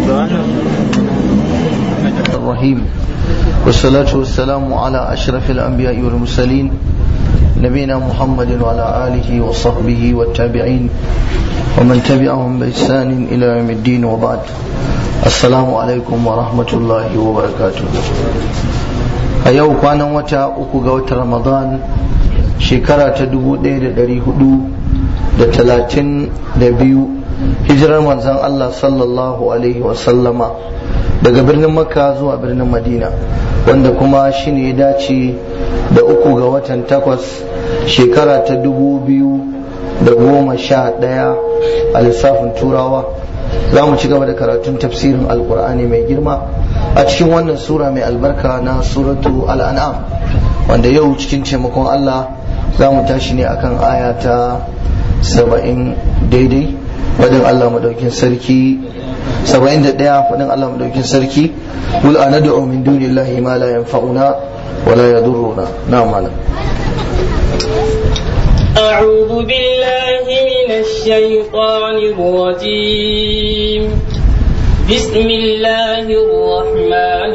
الرحيم والصلاة والسلام على أشرف الأنبياء والمرسلين نبينا محمد وعلى آله وصحبه والتابعين ومن تبعهم بإحسان إلى يوم الدين وبعد السلام عليكم ورحمة الله وبركاته أيوة كان وتا أكو رمضان shekara ta dubu ɗaya da ɗari hudu da talatin da biyu hijirar manzan Allah sallallahu alaihi wasallama daga birnin makka zuwa birnin madina wanda kuma shi ne ya dace da uku ga watan takwas shekara ta dubu biyu da goma sha ɗaya a lissafin turawa za mu ci gaba da karatun tafsirin alkur'ani mai girma a cikin wannan sura mai albarka na suratu al'an'am wanda yau cikin taimakon Allah za mu tashi ne akan aya ta saba'in daidai wadin Allah madaukin sarki saba'in da ɗaya wadin Allah madaukin sarki wul ana da min dunillahi ma la yanfa'una wa la yadurruna na malam أعوذ بالله من الشيطان الرجيم بسم الله الرحمن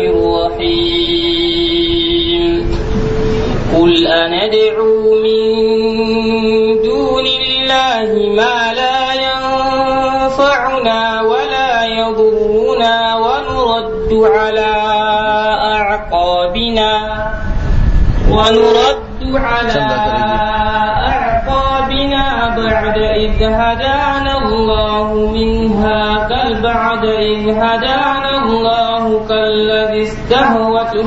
الرحيم قل أندعو من دون الله ما لا ينفعنا ولا يضرنا ونرد على أعقابنا ونرد على أعقابنا بعد إذ هدانا الله منها بل بعد إذ هدانا الله كالذي استهوته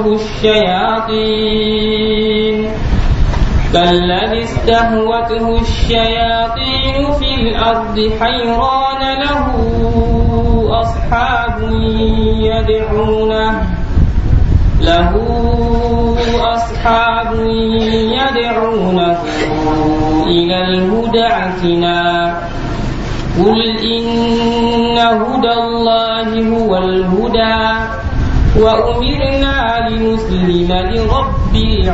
الشياطين كالذي استهوته الشياطين في الأرض حيران له أصحاب يدعونه له أصحاب يدعونه إلى الهدى ائتنا قل إن هدى الله هو الهدى وأمرنا لنسلم لرب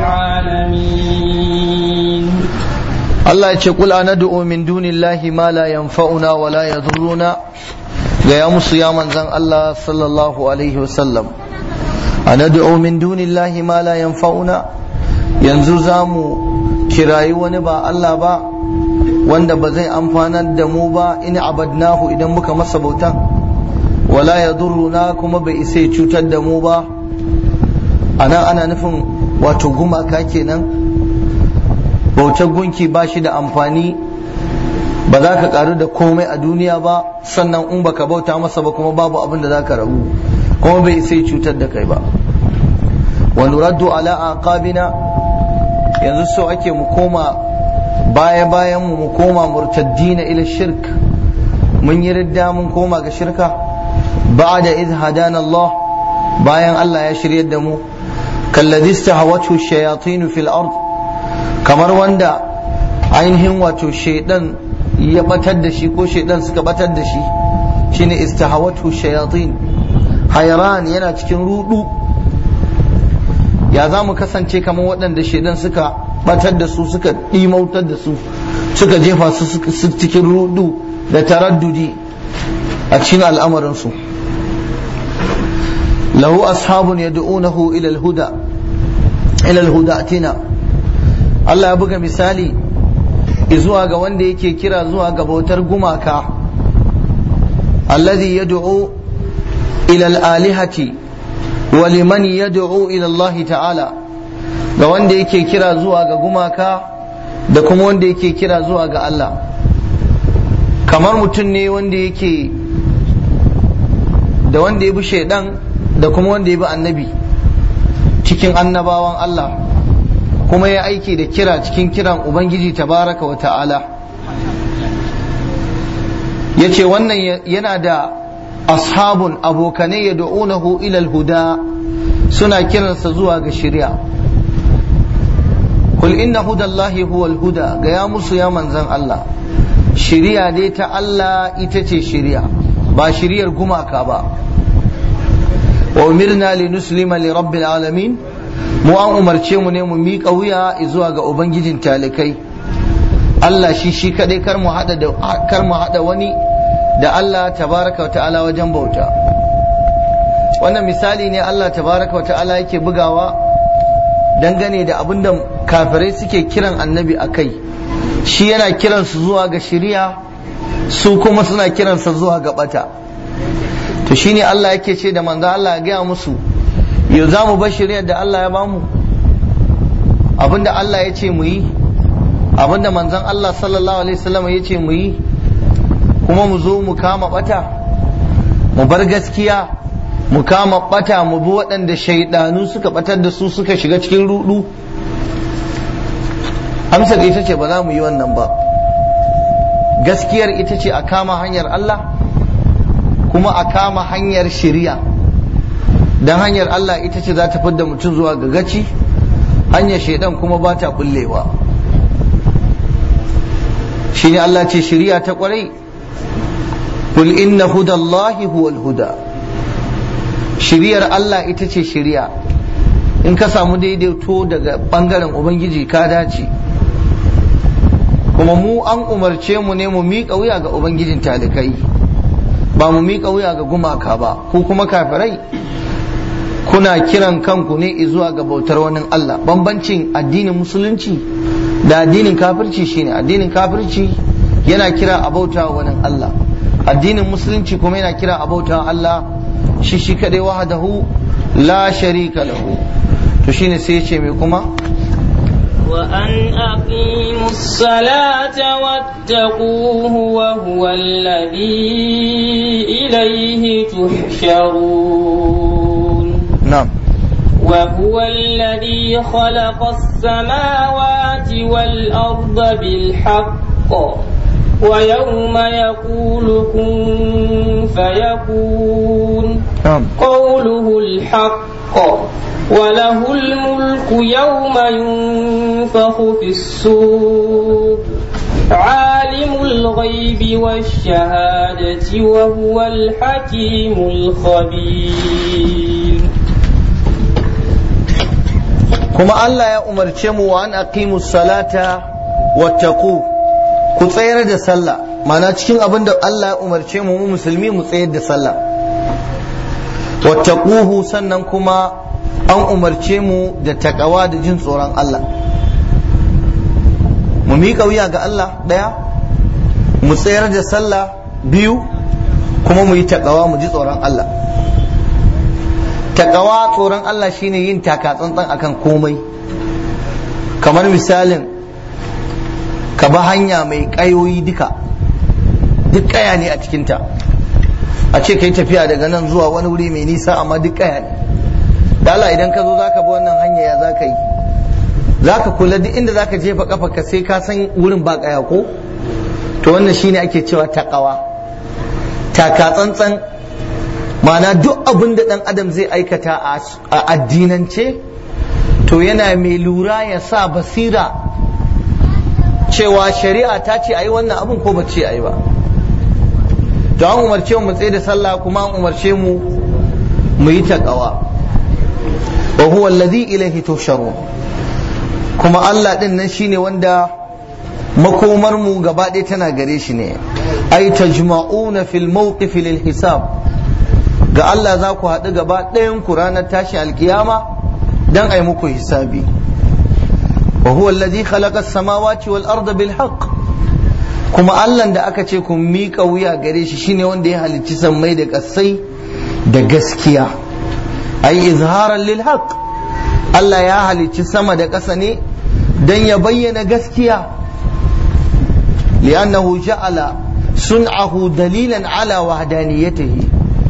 العالمين Allah ya ce kul anad'u min dunillahi ma la yanfa'una wa la yadhurruna ga ya musu ya manzan Allah sallallahu alaihi wasallam anad'u min dunillahi ma la yanfa'una yanzu zamu kirayi wani ba Allah ba wanda ba zai amfanar da mu ba in abadnahu idan muka masa bauta wala yadurruna kuma bai isa ya cutar da mu ba ana ana nufin wato gumaka kenan bautar gunki ba shi da amfani ba za ka karu da komai a duniya ba sannan in baka bauta masa ba kuma babu abin da za ka rabu kuma bai sai cutar da kai ba wa nuraddu ala aqabina yanzu so ake mu koma baya bayan mu mu koma murtaddina ila shirk mun yi ridda mun koma ga shirka ba'da idh hadana Allah bayan Allah ya shiryar da mu kalladhi istahawatu shayatin fil ard kamar wanda ainihin wato shaidan ya batar da shi ko shaidan suka batar da shi shine istahawatu shayatin hayran yana cikin rudu ya za mu kasance kamar waɗanda shaidan suka batar da su suka ɗimautar da su suka jefa su cikin rudu da taraddudi a cikin al'amarinsu lahu ashabun yad'unahu ila al-huda ila al-huda atina Allah ya buga misali zuwa ga wanda yake kira zuwa ga bautar gumaka alladhi yad'u ila al-alihati wa liman yad'u ila Allah ta'ala ga wanda yake kira zuwa ga gumaka da kuma wanda yake kira zuwa ga Allah kamar mutum ne wanda yake da wanda ya bi shaidan da kuma wanda ya bi annabi cikin annabawan Allah kuma ya aiki da kira cikin kiran Ubangiji tabaraka wa ta'ala ya ce wannan yana da ashabun abokanai ya da'unahu ilal huda suna kiransa zuwa ga shirya kul inna hudallahi huwal huda ga ya musu ya manzan Allah shiriya dai ta Allah ita ce shiriya ba shiriyar gumaka ba wa umirna li nuslima li rabbil alamin mu an umarce mu ne mu miƙa wuya zuwa ga ubangijin talikai Allah shi shi kadai kar mu hada da kar mu hada wani da Allah tabaraka wa ta'ala wajen bauta wannan misali ne Allah tabaraka wa ta'ala yake bugawa dangane da abin da kafirai suke kiran annabi a kai shi yana kiransu zuwa ga shiriya su kuma suna kiransa zuwa ga bata to shine Allah yake ce da manzo Allah ya gaya musu yau za mu bar shiriyar da Allah ya bamu abinda Allah ya ce mu yi abinda manzon Allah sallallahu alaihi wasallam ya ce mu yi kuma mu zo mu kama bata mu bar gaskiya mu kama bata mu bi waɗanda shaidanu suka batar da su suka shiga cikin rudu amsar ita ce ba za mu yi wannan ba gaskiyar ita ce a kama hanyar Allah kuma a kama hanyar shiriya don hanyar Allah ita ce za ta fidda mutum zuwa ga gaci hanyar shaidan kuma ba ta bullewa shi ne Allah ce shiriya ta kwarai kul inna hudallahi huwal huda shiriyar Allah ita ce shiriya in ka samu daidaito daga bangaren ubangiji ka dace kuma mu an umarce mu ne mu miƙa wuya ga ubangijin talikai ba mu miƙa wuya ga gumaka ba ko kuma kafirai kuna kiran kanku ne zuwa ga bautar wani Allah bambancin addinin musulunci da addinin kafirci shine addinin kafirci yana kira a bauta wani Allah addinin musulunci kuma yana kira a bauta Allah shi shi kadai wahdahu la sharika lahu to shine sai ya ce mai kuma وأن أقيموا الصلاة واتقوه وهو الذي إليه تحشرون نعم وهو الذي خلق السماوات والأرض بالحق ويوم يقول كن فيكون نعم قوله الحق وله الملك يوم ينفخ في الصور عالم الغيب والشهادة وهو الحكيم الخبير kuma Allah ya umarce mu wa an aqimu salata wattaqu ku tsayar da sallah mana cikin abin da Allah ya umarce mu mu musulmi mu tsayar da sallah wattaquhu sannan kuma an umarce mu da takawa da jin tsoron Allah mu miƙa wuya ga Allah ɗaya mu tsayar da sallah biyu kuma mu yi takawa mu ji tsoron Allah takawa tsoron Allah shine yin taka tsantsan akan komai kamar misalin ka ba hanya mai ƙayoyi duka duk ƙaya ne a cikinta a ce ka yi tafiya daga nan zuwa wani wuri mai nisa amma duk ƙaya ne dala idan ka zo za ka bi wannan hanya ya za ka yi za ka kula duk inda za ka jefa kafa ka sai ka san wurin ba ƙaya ko to wannan shine ake cewa takawa taka tsantsan ma'ana duk abin da ɗan adam zai aikata a addinance to yana mai lura ya sa basira cewa shari'a ta ce a yi wannan abin ko ba ce a yi ba to an umarce mu tsaye da sallah kuma an umarce mu mu yi taƙawa wa huwa alladhi ilayhi tusharun kuma Allah din nan shine wanda makomar mu gaba ɗaya tana gare shi ne ai tajma'una fil mawqif lil hisab ga Allah za ku haɗu gaba ɗayan ku ranar tashi alkiyama dan ai muku hisabi wa huwa alladhi khalaqa as-samawati wal arda bil haqq kuma Allah da aka ce ku miƙa wuya gare shi shine wanda ya halicci sammai da ƙasai da gaskiya ai izharan lil haqq Allah ya halicci sama da ƙasa ne dan ya bayyana gaskiya li'annahu ja'ala sun'ahu dalilan ala wahdaniyatihi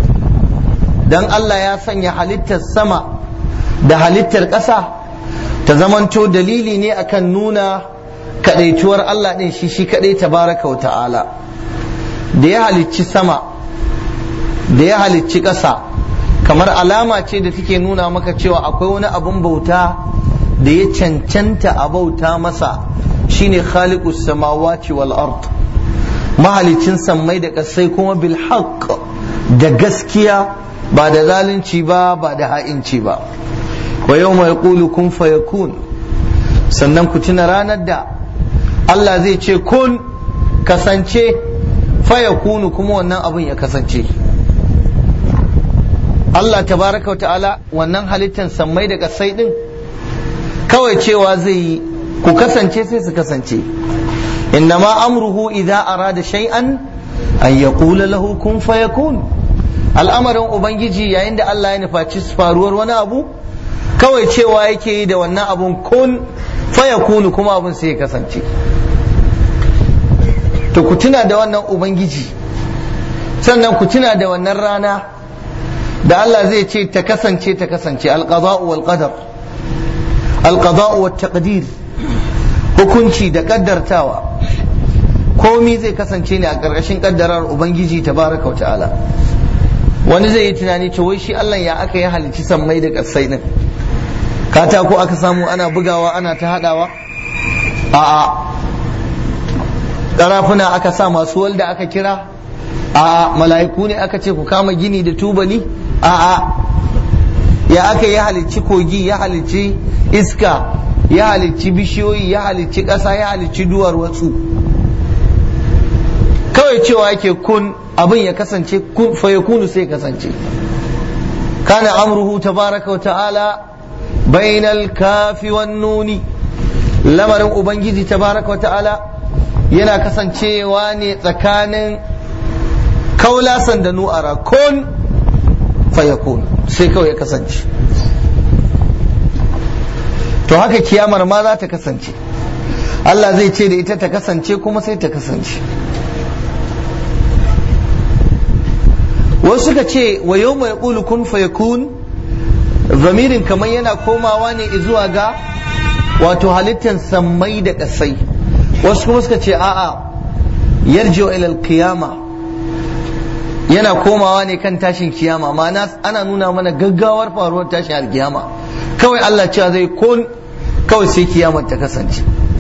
dan Allah ya sanya halittar sama da halittar ƙasa ta zamanto dalili ne akan nuna kadaituwar Allah ɗin shi shi kadai tabaraka wa ta'ala da ya halicci sama da ya halicci ƙasa kamar alama ce da take nuna maka cewa akwai wani abun bauta da ya cancanta a bauta masa shine khaliqus samawati wal ard mahalicin sammai da ƙasai kuma bil haqq da gaskiya ba da zalunci ba ba da ha'inci ba wa yawma yaqulu kun fayakun sannan ku tuna ranar da Allah zai ce kun kasance fayakunu kuma wannan abin ya kasance Allah tabaraka wa ta'ala wannan halittar sammai da kasai din kawai cewa zai yi ku kasance sai su kasance innama amruhu idza arada shay'an an yaqula lahu kun fayakun al'amarin ubangiji yayin da Allah ya nufaci faruwar wani abu kawai cewa yake yi da wannan abun kun fayakunu kuma abun sai ya kasance to ku tuna da wannan ubangiji sannan ku tuna da wannan rana da Allah zai ce ta kasance ta kasance alqada'u wal qadar alqada'u wat taqdir hukunci da kaddartawa komi zai kasance ne a ƙarƙashin kaddarar ubangiji tabaraka wa ta'ala wani zai yi tunani to wai shi Allah ya aka yi halicci sammai da ƙasai din katako aka samu ana bugawa ana ta haɗawa a'a ƙarafuna aka sa masu walda aka kira a'a mala'iku ne aka ce ku kama gini da tubali a'a ya aka yi halicci kogi ya halicci iska ya halicci bishiyoyi ya halicci ƙasa ya halicci duwar watsu kawai cewa yake kun abin ya kasance kun fa yakunu sai kasance kana amruhu tabaraka wa ta'ala bainal kafi wan nuni lamarin ubangiji tabaraka wa ta'ala yana kasancewa ne tsakanin kaulasan da nu'ara kun fayakun sai kawai ya kasance to haka kiyamar ma za ta kasance Allah zai ce da ita ta kasance kuma sai ta kasance wasu suka ce wa yau mai ƙulu kun fayakun zamirin kamar yana komawa ne zuwa ga wato halittar sammai da ƙasai wasu kuma suka ce a'a yarjiwa ilal kiyama yana komawa ne kan tashin kiyama ma'ana ana nuna mana gaggawar faruwar tashin alkiyama kawai Allah cewa zai kun kawai sai kiyamar ta kasance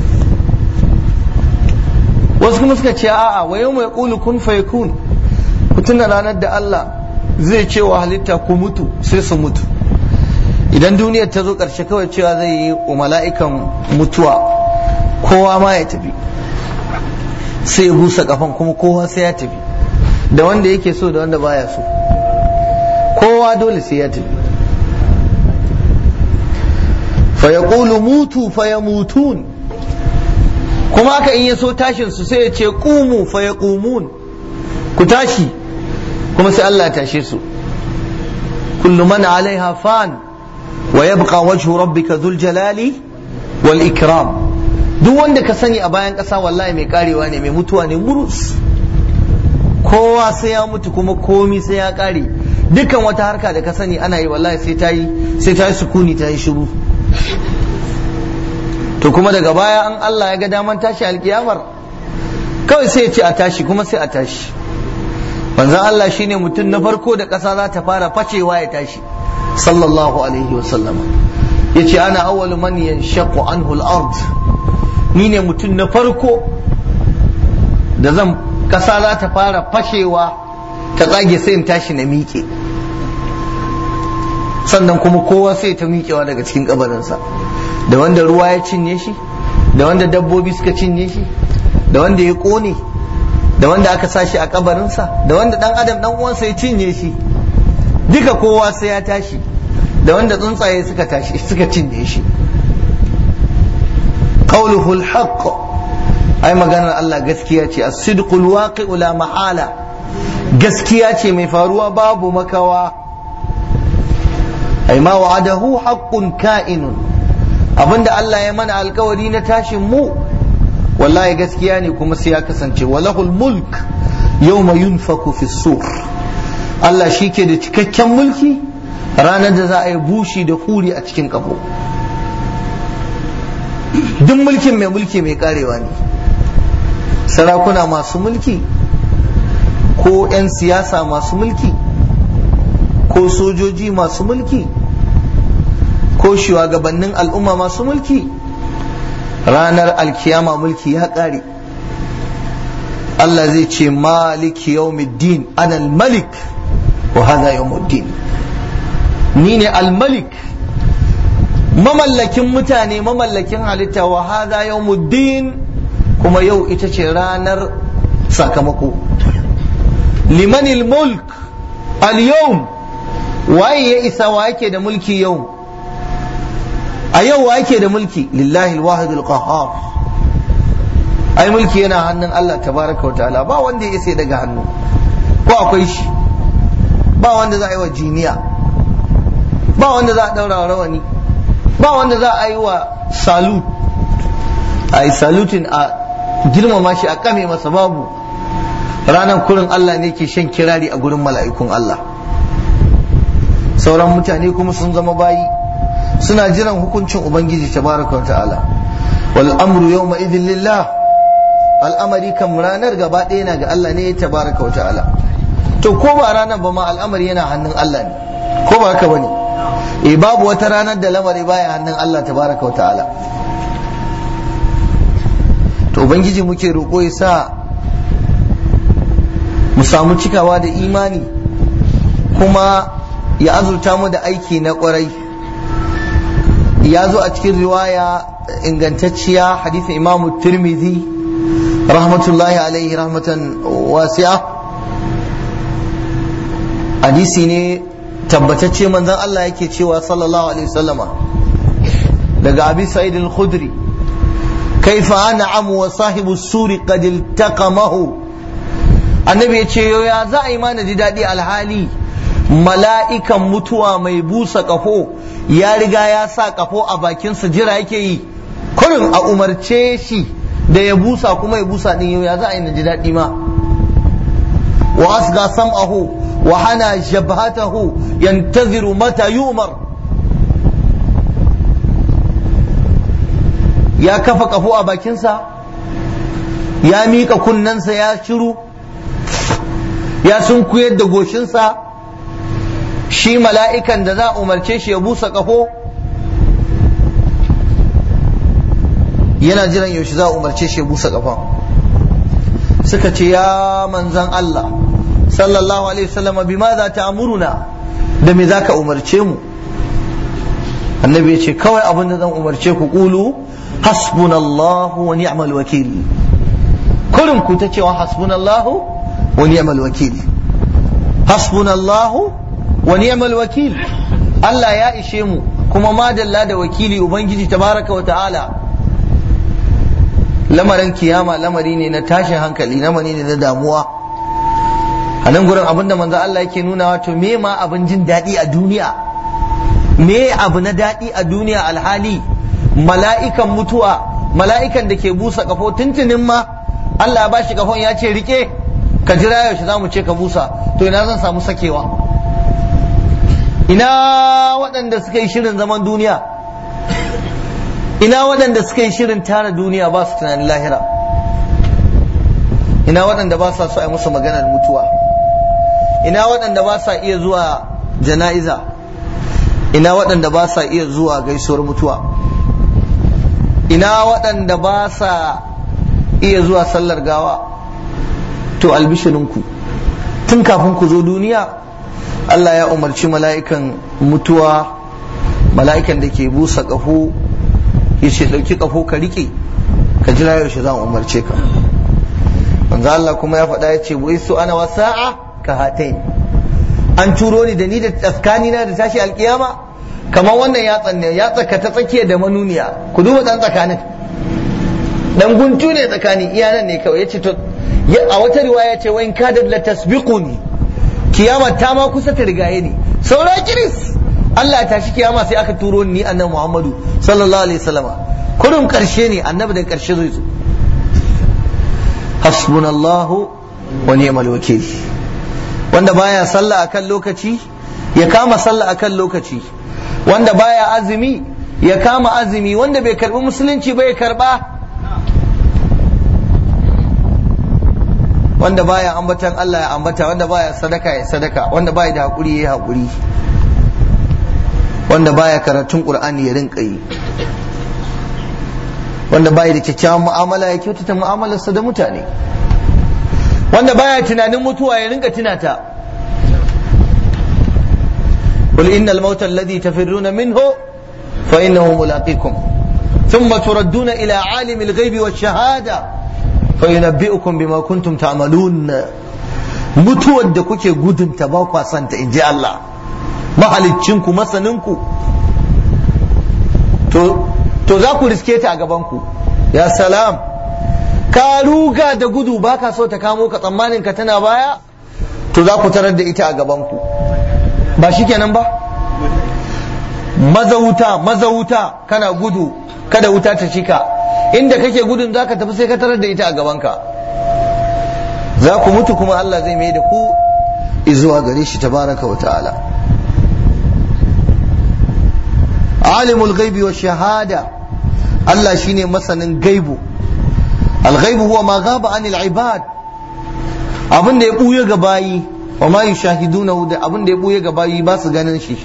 wasu kuma suka ce a'a wa yau mai ƙulu kun fayakun ku tuna ranar da Allah zai ce wa halitta ku mutu sai su mutu idan duniyar ta zo ƙarshe kawai cewa zai yi wa mala'ikan mutuwa kowa ma ya tafi sai ya busa kafan kuma kowa sai ya tafi da wanda yake so da wanda baya so kowa dole sai ya tafi fa yaqulu mutu fa yamutun kuma haka in ya so tashin su sai ya ce qumu fa yaqumun ku tashi kuma sai Allah ya tashe su kullu man alaiha fan wa yabqa wajhu rabbika dhul jalali wal ikram duk wanda ka sani a bayan ƙasa wallahi mai karewa ne mai mutuwa ne murus kowa sai ya mutu kuma komi sai ya kare dukkan wata harka da ka sani ana yi wallahi sai ta yi sai ta yi sukuni ta yi shiru to kuma daga baya an Allah ya ga daman tashi alkiyamar kawai sai ya ce a tashi kuma sai a tashi manzon Allah shine mutum na farko da ƙasa za ta fara facewa ya tashi sallallahu alaihi wasallama yace ana awwalu man yanshaqu anhu al-ard ni ne mutum na farko da zan ƙasa za ta fara fashewa ta tsage sai in tashi na miƙe sannan kuma kowa sai ta miƙewa daga cikin kabarinsa da wanda ruwa ya cinye shi da wanda dabbobi suka cinye shi da wanda ya ƙone da wanda aka sa shi a kabarinsa da wanda dan adam dan uwansa ya cinye shi duka kowa sai ya tashi da wanda tsuntsaye suka tashi suka cinye shi qawluhu al-haqq ai maganar Allah gaskiya ce as-sidqul waqi'u la mahala gaskiya ce mai faruwa babu makawa ai ma wa'adahu haqqun ka'inun abinda Allah ya mana alkawari na tashin mu wallahi gaskiya ne kuma sai ya kasance walahul mulk yawma yunfaku fi sur Allah shi ke da cikakken mulki ranar da za a yi bushi da huri a cikin kafo duk mulkin mai mulki mai karewa ne sarakuna masu mulki ko 'yan siyasa masu mulki ko sojoji masu mulki ko shugabannin al'umma masu mulki ranar alkiyama mulki ya ƙare Allah zai ce maliki yawmiddin ana malik wa hadha yawmuddin ni ne al-malik mamallakin mutane mamallakin halitta wa hadha yawmuddin kuma yau ita ce ranar sakamako limanil mulk al-yawm waye ya isa wa yake da mulki yau a yau wa yake da mulki lillahi alwahidul qahhar ai mulki yana hannun Allah tabaraka wa ta'ala ba wanda ya isa daga hannu ko akwai shi ba wanda za a yi wa jiniya ba wanda za a daura rawani ba wanda za a yi wa salut a yi salutin a girmama shi a kame masa babu ranar kurin Allah ne ke shan kirari a gurin mala'ikun Allah sauran mutane kuma sun zama bayi suna jiran hukuncin ubangiji tabaraka wa ta'ala wal amru yawma idin lillah al'amari kan ranar gaba ɗaya na ga Allah ne tabaraka wa ta'ala to ko ba ranar ba ma al'amari yana hannun Allah ne ko ba haka bane eh babu wata ranar da lamari baya hannun Allah tabaraka wa ta'ala to ubangiji muke roƙo ya sa mu samu cikawa da imani kuma ya azurta mu da aiki na ƙwarai ya zo a cikin riwaya ingantacciya hadisin imamu tirmidhi rahmatullahi alaihi rahmatan wasi'a hadisi ne tabbatacce manzon Allah yake cewa sallallahu alaihi wasallama daga abi sa'id al-khudri kaifa an'am wa sahibu suri qad iltaqamahu annabi ya ce ya za a yi mana ji daɗi alhali mala'ikan mutuwa mai busa kafo ya riga ya sa kafo a bakinsa jira yake yi kurin a umarce shi da ya busa kuma ya busa din yau ya za a yi na ji daɗi ma wa asga sam'ahu wa hana jabhatahu yantaziru mata yumar ya kafa kafo a bakinsa ya miƙa kunnensa ya shiru ya sunkuyar da goshinsa shi mala'ikan da za a umarce shi ya busa kafo yana jiran yaushe za a umarce shi ya busa kafa suka ce ya manzan Allah sallallahu alaihi wasallam bi ma za ta amuruna da me za ka umarce mu annabi ya ce kawai abin da zan umarce ku kulu hasbunallahu wa ni'mal wakil kurin ku ta cewa hasbunallahu wa ni'mal wakil hasbunallahu wa ni'mal wakil Allah ya ishe mu kuma madalla da wakili ubangiji tabaraka wa ta'ala lamarin kiyama lamari ne na tashin hankali lamari ne na damuwa a nan gurin abinda manzo Allah yake nuna wato me ma abin jin daɗi a duniya me abu na daɗi a duniya alhali mala'ikan mutuwa mala'ikan da ke busa kafo tuntunin ma Allah ya bashi kafon ya ce rike ka jira yaushe za mu ce ka busa to ina zan samu sakewa ina waɗanda suka yi shirin zaman duniya ina waɗanda suka yi shirin tara duniya ba su tunanin lahira ina waɗanda ba sa so a yi musu maganar mutuwa ina waɗanda ba sa iya zuwa jana'iza ina waɗanda ba sa iya zuwa gaisuwar mutuwa ina waɗanda ba sa iya zuwa sallar gawa to albishirinku tun kafin ku zo duniya Allah ya umarci mala'ikan mutuwa mala'ikan da ke busa ƙaho ya ce ɗauki ƙaho ka riƙe ka jira yaushe zan umarce ka manzo Allah kuma ya faɗa ya ce wai su ana wasa'a ka hatain an turo ni da ni da tsaskani na da tashi alkiyama kamar wannan ya tsanne ya tsaka ta tsakiya da manuniya ku duba dan tsakanin dan guntu ne tsakani iya nan ne kawai yace to a wata riwaya ce wa in kadat la tasbiquni kiyama ta ma kusa ta rigaye ni saura kiris Allah ya tashi kiyama sai aka turo ni annabi Muhammadu sallallahu alaihi wasallama kurum karshe ne annabi da karshe zai zo hasbunallahu wa ni'mal wakil wanda baya sallah akan lokaci ya kama sallah akan lokaci wanda baya azumi ya kama azumi wanda bai karbi musulunci ba ya karba wanda baya ambatan Allah ya ambata wanda baya sadaka ya sadaka wanda baya da hakuri ya hakuri wanda baya karatun qur'ani ya rinka yi wanda baya da kyakkyawan mu'amala ya kyautata mu'amalarsa da mutane wanda baya tunanin mutuwa ya rinka tunata قل إن الموت الذي تفرون منه فإنه ملاقيكم ثم تردون إلى عالم الغيب والشهادة فينبئكم بما كنتم تعملون mutuwar da kuke gudun ta ba kwa santa in ji Allah mahaliccinku masaninku to to za ku riske ta a gabanku ya salam ka ruga da gudu baka so ta kamo ka tsammanin ka tana baya to za ku tarar da ita a gabanku ba shi kenan ba maza wuta maza wuta kana gudu kada wuta ta cika inda kake gudun za ka tafi sai ka tarar da ita a gabanka za ku mutu kuma Allah zai mai da ku izuwa gare shi tabaraka wa ta'ala alimul ghaibi wa shahada Allah shine masanin gaibu al-ghaibu huwa ma ghaba anil ibad abin da ya buye ga bayi wa ma yushahiduna da abin da ya buye ga bayi ba su ganin shi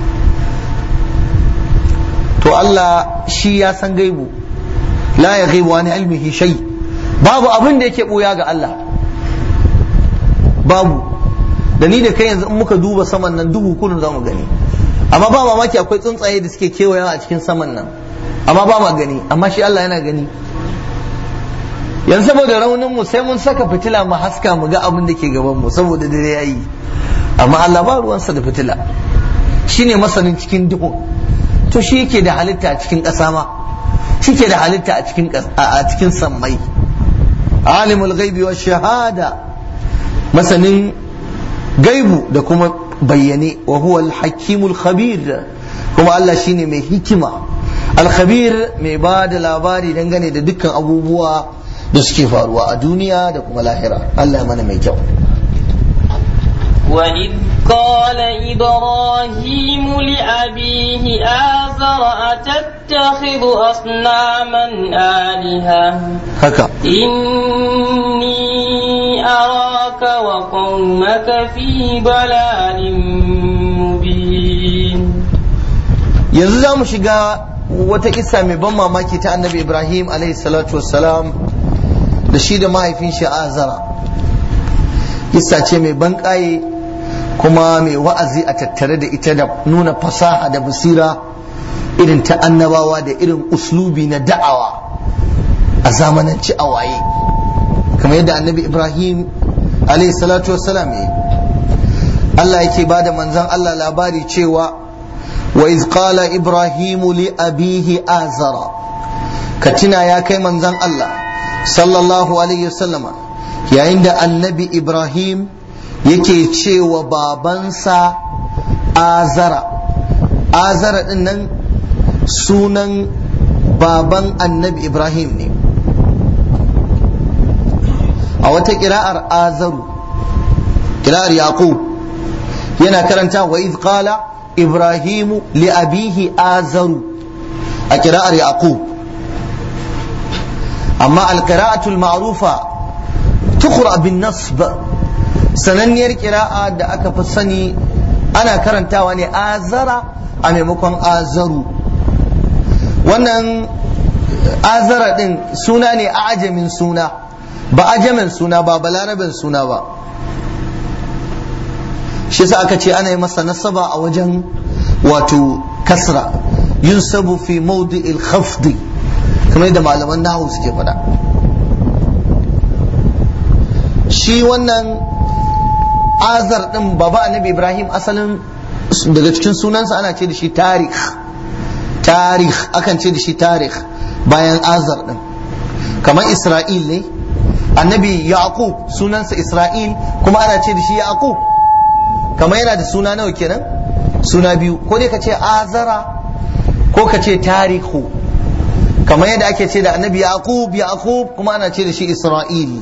to Allah shi ya san gaibu la ya ghaibu an ilmihi shay babu abin da yake buya ga Allah babu da ni da kai yanzu in muka duba saman nan duhu kullum za mu gani amma ba mamaki akwai tsuntsaye da suke kewayawa a cikin saman nan amma ba ma gani amma shi Allah yana gani yanzu saboda raunin mu sai mun saka fitila mu haska mu ga abin da ke gaban mu saboda dare yayi amma Allah ba ruwansa da fitila shine masanin cikin duhu to shi yake da halitta a cikin ƙasa ma shi ke da halitta a cikin a cikin sammai alimul ghaibi wa shahada masanin gaibu da kuma bayyane wa huwa al-hakimul khabir kuma Allah shine mai hikima al-khabir mai ba da labari dangane da dukkan abubuwa da suke faruwa a duniya da kuma lahira Allah mana mai kyau وإذ قال إبراهيم لأبيه آزر أتتخذ أصناما آلهة haka إني أراك وقومك في ضلال مبين yanzu za mu shiga wata kissa mai ban mamaki ta annabi ibrahim alaihi salatu wassalam da shi da mahaifin shi azara kissa ce mai ban ƙaye kuma mai wa'azi a tattare da ita da nuna fasaha da basira irin ta annabawa da irin uslubi na da'awa a zamananci a waye kamar yadda annabi ibrahim alaihi salatu wassalam ya Allah yake ba da manzan Allah labari cewa wa iz qala ibrahimu li abihi azara ka tuna ya kai manzan Allah sallallahu alaihi wasallama yayin da annabi ibrahim yake cewa babansa azara azara din nan sunan baban annabi ibrahim ne a wata kira'ar azaru kira'ar yaqub yana karanta wa iz qala ibrahimu li abihi azaru a kira'ar yaqub amma al-qira'atul ma'rufa tuqra bin nasb sananniyar kira'a da aka fi sani ana karantawa ne azara a maimakon azaru wannan azara din suna ne a ajamin suna ba ajamin suna ba balarabin suna ba shi yasa aka ce ana yi masa nasaba a wajen wato kasra yunsabu fi mawdi'il khafdi kamar yadda malaman nahu suke faɗa shi wannan azar din baba annabi ibrahim asalin daga cikin sunansa ana ce da shi tarih tarih akan ce da shi tarih bayan azar din kamar isra'il ne annabi yaqub sunansa isra'il kuma ana ce da shi yaqub kamar yana da suna nawa kenan suna biyu ko dai ka ce azara ko ka ce tarihu kamar yadda ake ce da annabi yaqub yaqub kuma ana ce da shi isra'il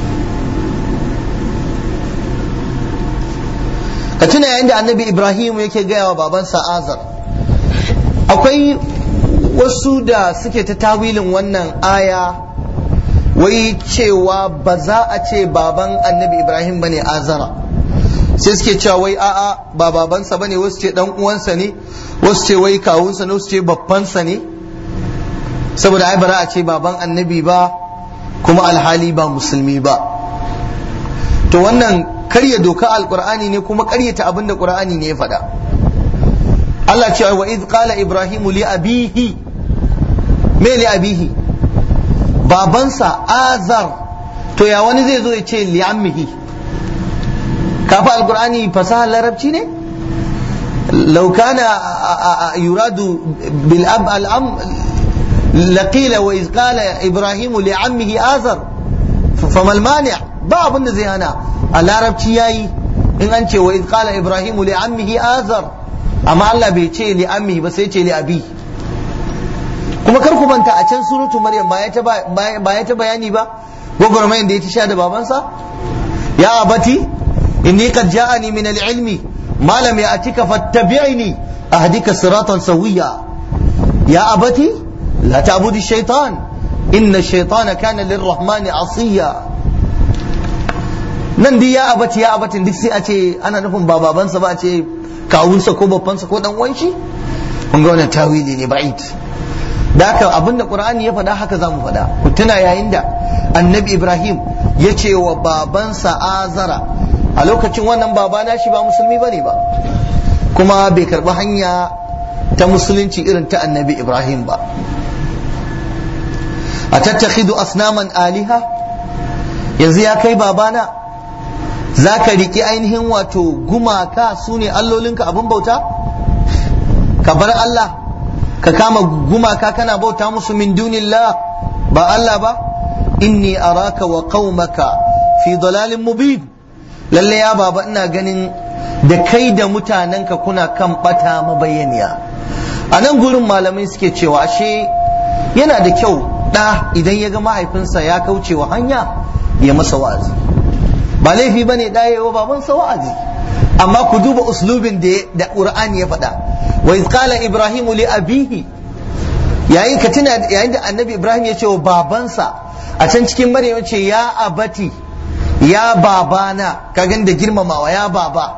ka tuna yayin da annabi ibrahim yake gaya wa babansa azar akwai wasu da suke ta tawilin wannan aya wai cewa ba za a ce baban annabi ibrahim bane azara sai suke cewa wai a'a ba babansa bane wasu ce dan uwansa ne wasu ce wai kawunsa ne wasu ce babbansa ne saboda ai bara a ce baban annabi ba kuma alhali ba musulmi ba to wannan karya doka alqur'ani ne kuma karyata abin da qur'ani ne ya faɗa Allah ce wa iz qala ibrahimu li abihi me li abihi babansa azar to ya wani zai zo ya ce li ammihi kafa alqur'ani fasaha larabci ne لو كان يراد بالأب الأم لقيل وإذ قال إبراهيم لعمه آزر فما المانع باب زي هنا العرب yayi in an ce wa iz qala ibrahimu li ammihi azar amma Allah bai ce li ammihi ba sai ce li abi kuma kar ku manta a can suratu maryam ba ya ta ba ya ta bayani ba gwagwarmayin da ya ta sha da babansa ya abati inni qad ja'ani min al-ilmi ma lam ya'tika fattabi'ni ahdika siratan sawiya ya abati la ta'budi shaytan inna ash-shaytana kana lir-rahmani 'asiya nan dai ya abati ya abatin duk sai a ce ana nufin ba babansa ba a ce kawunsa ko babbansa ko dan uwan shi kun ga wannan tawili ne ba'id da haka abinda qur'ani ya faɗa haka zamu faɗa ku tuna yayin da annabi ibrahim ya ce wa babansa azara a lokacin wannan baba na shi ba musulmi bane ba kuma bai karɓi hanya ta musulunci irin ta annabi ibrahim ba a tattakhidu asnaman aliha yanzu ya kai babana za ka riƙi ainihin wato gumaka su ne allolinka abin bauta ka bar Allah ka kama gumaka kana bauta musu min dunillah ba Allah ba inni araka wa qaumaka fi dalalin mubin lalle ya baba ina ganin da kai da mutanenka kuna kan bata mabayaniya a nan gurin malamai suke cewa ashe yana da kyau ɗa idan ya ga mahaifinsa ya kauce wa hanya ya masa wa'azi ba laifi bane da yayi wa babansa wa'azi amma ku duba uslubin da da Qur'ani ya faɗa wa iz qala ibrahimu li abihi yayin ka tuna yayin da annabi ibrahim ya ce wa babansa a can cikin maryam ya ce ya abati ya babana ka gan da girmamawa ya baba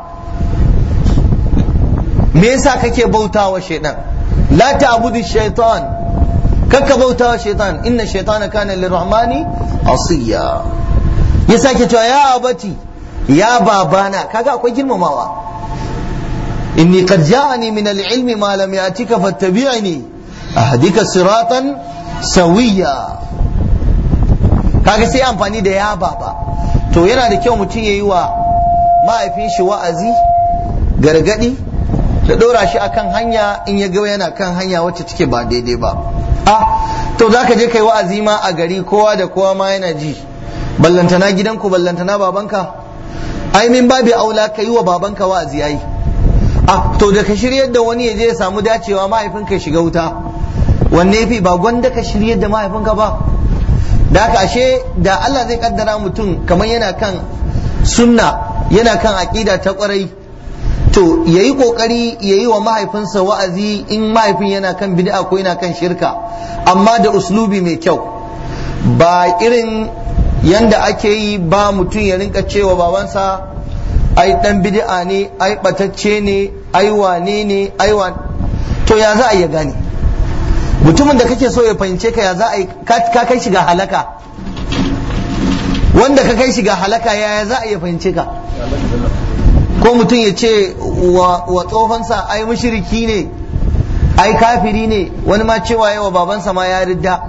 me yasa kake bautawa shaitan la ta'budu shaitan kakka bautawa shaitan inna shaitana kana lirrahmani asiya ya sake cewa ya abati ya babana kaga akwai girmamawa inni qad ja'ani min al-ilmi ma lam ya'tika fattabi'ni ahdika siratan sawiya kaga sai amfani da ya baba to yana da kyau mutum yayi wa mahaifin shi wa'azi gargadi da ɗora shi akan hanya in ya ga yana kan hanya wacce take ba daidai ba ah to zaka je kai wa'azi ma a gari kowa da kowa ma yana ji ballantana gidanku ballantana babanka ai min babi aula ka yi wa babanka wa'azi yayi a to da ka shiryar da wani ya je ya samu dacewa mahaifinka ya shiga wuta wanne fi ba gwanda ka shiryar da mahaifinka ba da haka ashe da Allah zai kaddara mutum kamar yana kan sunna yana kan aqida ta kwarai to yayi kokari yayi wa mahaifinsa wa'azi in mahaifin yana kan bid'a ko yana kan shirka amma da uslubi mai kyau ba irin yanda ake yi ba mutum ya rinka cewa babansa ai dan bid'a ne ai batacce ne ai wane ne ai wa to ya za a iya gane mutumin da kake so ya fahimce ka ya za a yi ka kai shiga halaka wanda ka kai shiga halaka ya za a iya fahimce ka ko mutum ya ce wa tsofansa ai mushriki ne ai kafiri ne wani ma cewa yawa babansa ma ya ridda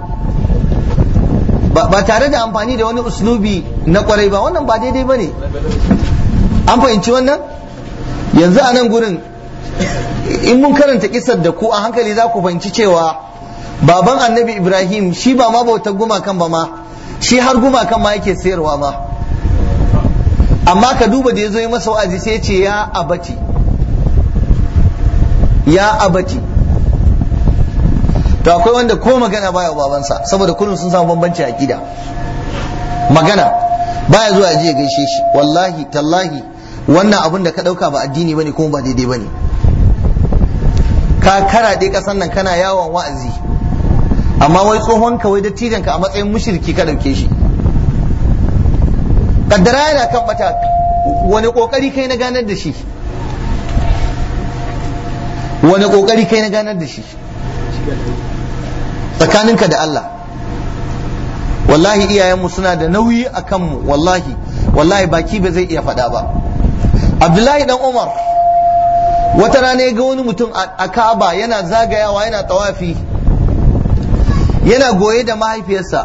ba tare da amfani da wani uslubi na kwarai ba wannan ba daidai ba ne an fahimci wannan yanzu a nan gurin in mun karanta kisar da ku a hankali za ku fahimci cewa baban annabi ibrahim shi ba ma bautar gumakan ba ma shi har gumakan ma yake sayarwa ma amma ka duba da ya zo yi masa wa'azi sai ce ya abati ya abati to akwai wanda ko magana baya babansa saboda kullum sun samu bambanci akida magana baya zuwa ya je ya gaishe shi wallahi tallahi wannan abin da ka dauka ba addini bane kuma ba daidai bane ka karaɗe kasan nan kana yawon wa'azi amma wai tsohon ka wai dattijan ka a matsayin mushriki ka dauke shi kaddara yana kan bata wani kokari kai na ganar da shi wani kokari kai na ganar da shi tsakaninka da Allah wallahi iyayenmu suna da nauyi a kanmu wallahi wallahi baki ba zai iya faɗa ba abdullahi dan umar wata rana ya ga wani mutum a ka'aba yana zagayawa yana tawafi yana goye da mahaifiyarsa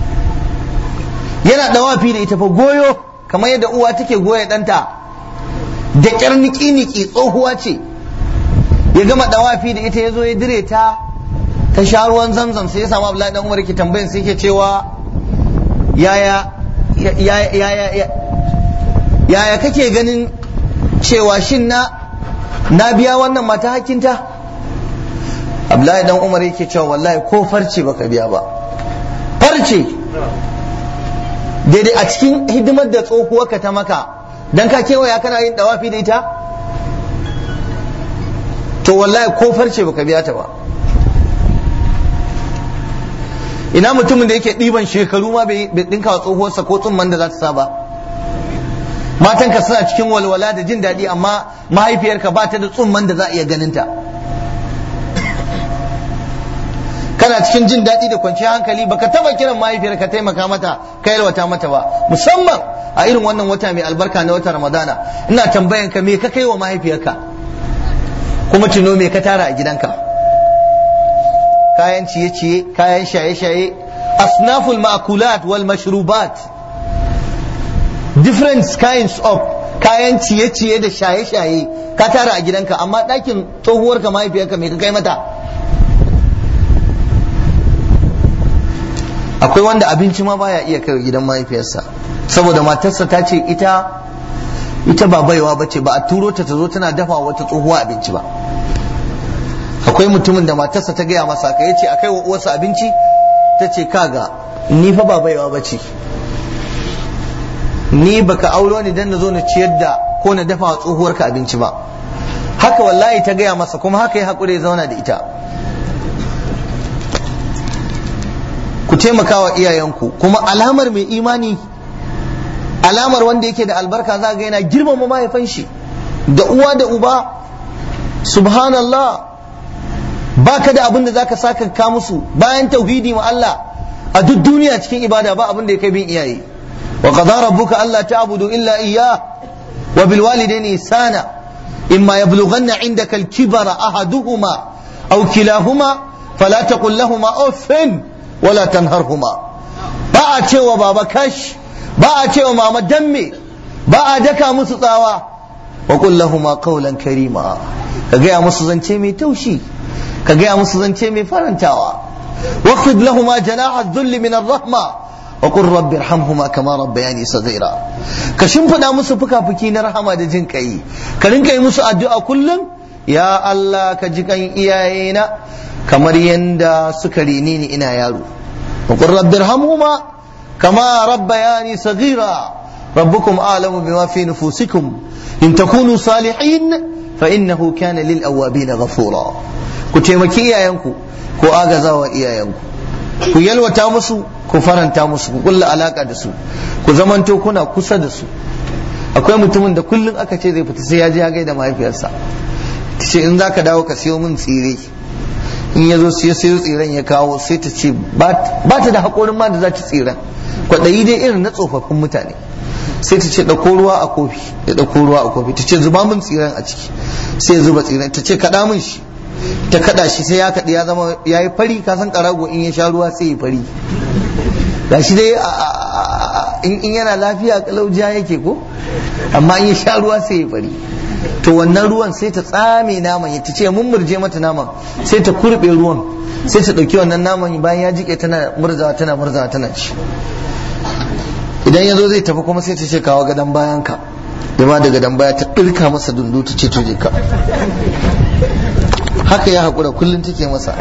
yana dawafi da ita fa goyo kamar yadda uwa take goya ɗanta da ƙyar niki-niki tsohuwa ce ya gama dawafi da ita ya zo ya dire ta ta sha ruwan zamzam sai ya samu Abdullahi dan Umar ke tambayin sai ke cewa yaya yaya yaya kake ganin cewa shin na na biya wannan mata hakinta Abdullahi dan Umar yake cewa wallahi ko farce baka biya ba farce daidai a cikin hidimar da tsohuwarka ta maka dan ka kewaya kana yin dawafi da ita to wallahi ko farce baka biya ta ba ina mutumin da yake ɗiban shekaru ma bai ɗinka wa tsohuwarsa ko tsumman da za ta sa ba matanka suna cikin walwala da jin daɗi amma mahaifiyarka ba ta da tsumman da za a iya ganinta kana cikin jin daɗi da kwanciyar hankali baka taba kiran mahaifiyarka taimaka mata ka yalwata mata ba musamman a irin wannan wata mai albarka na wata ramadana ina tambayan ka me ka kai wa mahaifiyarka kuma tuno me ka tara a gidanka kayan ciye-ciye kayan shaye-shaye asnaful ma'kulat wal mashrubat different kinds of kayan ciye-ciye da shaye-shaye ka tara a gidanka amma ɗakin tsohuwarka mahaifiyarka me ka kai mata akwai wanda abinci ma baya iya kai gidan mahaifiyarsa saboda matarsa ta ce ita ita ba baiwa bace ba a turo ta ta zo tana dafa wata tsohuwa abinci ba akwai mutumin da matarsa ta gaya masa ka yace akai wa uwarsa abinci ta ce kaga ni fa ba baiwa bace ni baka auro ni dan na zo na ciyar da ko na dafa wa tsohuwarka abinci ba haka wallahi ta gaya masa kuma haka ya haƙura ya zauna da ita ku taimaka wa iyayenku kuma alamar mai imani alamar wanda yake da albarka za ga yana girmama mahaifan shi da uwa da uba subhanallah baka da abin da zaka saka ka musu bayan tauhidi ma Allah a duk duniya cikin ibada ba abin da ya kai bin iyaye wa qadara rabbuka alla ta'budu illa iyyah wa bil walidayni ihsana imma yablughanna indaka al kibara ahaduhuma aw kilahuma fala taqul lahumā uffin wala tanharhuma ba a cewa baba kash ba a cewa mama damme ba a daka musu tsawa wa qul lahumu qawlan karima ka gaya musu zance mai taushi ka gaya musu zance mai farantawa waqfid lahumu janaha dhulli min ar-rahma wa qul rabbi irhamhuma kama rabbayani saghira ka shimfida musu fuka-fuki na rahama da jin kai ka rinka yi musu addu'a kullum ya Allah ka ji kan iyayena kamar yadda suka rini ni ina yaro وقل رب ارحمهما كما ربياني صغيرا ربكم أعلم بما في نفوسكم إن تكونوا صالحين فإنه كان للأوابين غفورا كتيمكي إيايانكو كو آغازا وإيايانكو ku yalwata musu ku faranta musu ku kulla alaka da su ku zamanto kuna kusa da su akwai mutumin da kullum aka ce zai fita sai ya je ya gaida mahaifiyarsa ta ce in zaka dawo ka siyo min tsire in ya zo sai sayo tsiren ya kawo sai ta ce ba ta da haƙorin ma da za ta tsiren kwaɗayi dai irin na tsofaffin mutane sai ta ce ɗauko ruwa a kofi ya ɗauko ruwa a kofi ta ce zuba min tsiren a ciki sai ya zuba tsiren ta ce kaɗa min shi ta kaɗa shi sai ya kaɗi ya zama ya yi fari ka san ƙarago in ya sha ruwa sai ya fari ga shi dai in yana lafiya kalaujiya yake ko amma in ya sha ruwa sai ya fari to wannan ruwan sai ta tsame naman ya ce mun murje mata naman sai ta kurbe ruwan sai ta ɗauki wannan naman bayan ya jike tana murzawa tana murzawa tana ci idan ya zo zai tafi kuma sai ta ce kawo gadon bayan ka ma da gadon baya ta ɗirka masa dundu ta ce to je ka haka ya haƙura kullum take masa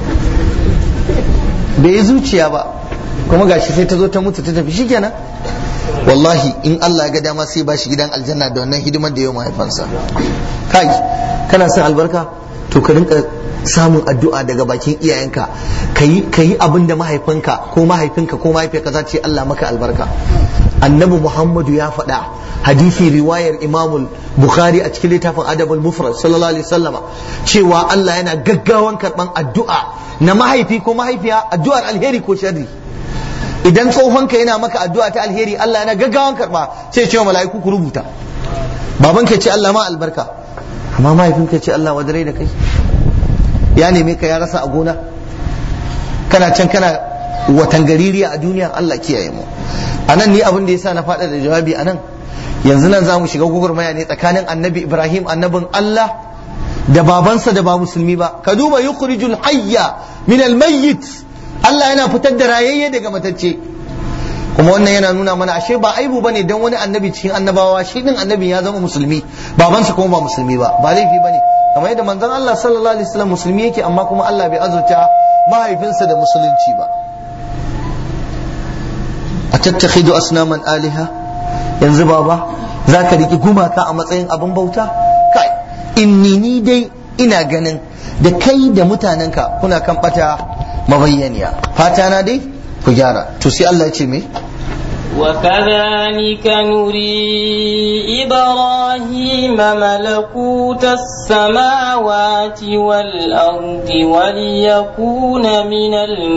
bai yi zuciya ba kuma gashi sai ta zo ta mutu ta tafi shikenan wallahi in Allah ya ga dama sai ba shi gidan aljanna da wannan hidimar da yau mahaifansa kai kana son albarka to ka rinka samun addu'a daga bakin iyayenka kayi kayi abin da mahaifinka ko mahaifinka ko mahaifiyarka za ta ce Allah maka albarka annabi Muhammadu ya faɗa hadisi riwayar Imam Bukhari a cikin littafin Adabul Mufrad sallallahu alaihi wasallama cewa Allah yana gaggawan karban addu'a na mahaifi ko mahaifiya addu'ar alheri ko sharri idan tsohonka yana maka addu'a ta alheri Allah yana gaggawan karba sai ce wa mala'iku ku rubuta babanka ce Allah ma albarka amma mahaifinka ce Allah wadare da kai ya neme ka ya rasa a gona kana can kana watan gaririya a duniya Allah kiyaye mu anan ni abin da yasa na faɗa da jawabi anan yanzu nan za mu shiga gugurmaya ne tsakanin annabi Ibrahim annabin Allah da babansa da ba musulmi ba ka duba yukhrijul hayya min al mayyit Allah yana fitar da rayayye daga matacce kuma wannan yana nuna mana ashe ba aibu bane dan wani annabi cikin annabawa shi din annabi ya zama musulmi babansa kuma ba musulmi ba ba laifi bane kamar yadda manzon Allah sallallahu alaihi wasallam musulmi yake amma kuma Allah bai azurta mahaifinsa da musulunci ba atattakhidu asnaman aliha yanzu baba zaka riki gumaka a matsayin abin bauta kai inni ni dai ina ganin da kai da mutanenka kuna kan bata mabayyaniya fata na dai ku gyara to sai Allah ya ce me وكذلك نري إبراهيم ملكوت السماوات والأرض وليكون من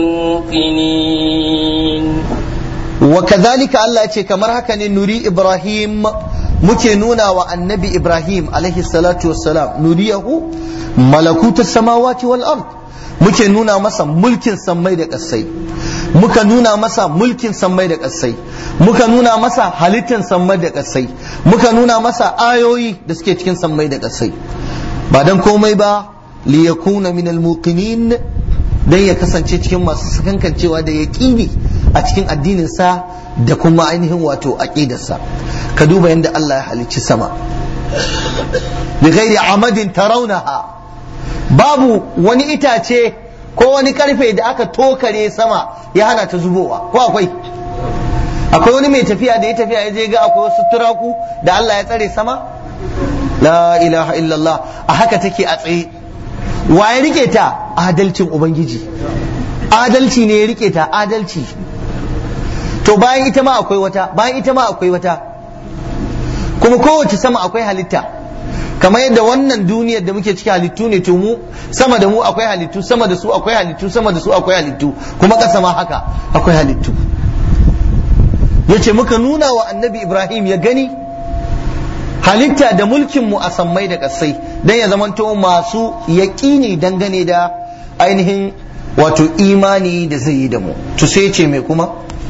الموقنين وكذلك الله يقول كما هكا نري إبراهيم muke nuna wa annabi Ibrahim alaihi salatu wassalam nuriyahu malakutus samawati wal ard muke nuna masa mulkin sammai da ƙasai muka nuna masa mulkin sammai da ƙasai muka nuna masa halittar sammai da ƙasai muka nuna masa ayoyi da suke cikin sammai da ƙasai ba dan komai ba li yakuna min al muqinin dan ya kasance cikin masu sakankancewa da yaqini a cikin addinin sa da kuma ainihin wato aqidarsa ka duba yadda Allah ya halicci sama bi ghairi amadin tarawnaha babu wani itace ko wani karfe da aka tokare sama ya hana ta zubowa ko akwai akwai wani mai tafiya da ya tafiya ya je ga akwai wasu turaku da Allah ya tsare sama la ilaha illallah a haka take a tsaye wa ya rike ta adalcin ubangiji adalci ne ya rike ta adalci to bayan ita ma akwai wata bayan ita ma akwai wata kuma kowace sama akwai halitta kamar yadda wannan duniyar da muke ciki halittu ne to mu sama da mu akwai halittu sama da su akwai halittu sama da su akwai halittu kuma ƙasa ma haka akwai halittu yace muka nuna wa annabi ibrahim ya gani halitta da mulkin mu a sammai da ƙasai dan ya zamanto masu yaƙini dangane da ainihin wato imani da zai yi da mu to sai ce mai kuma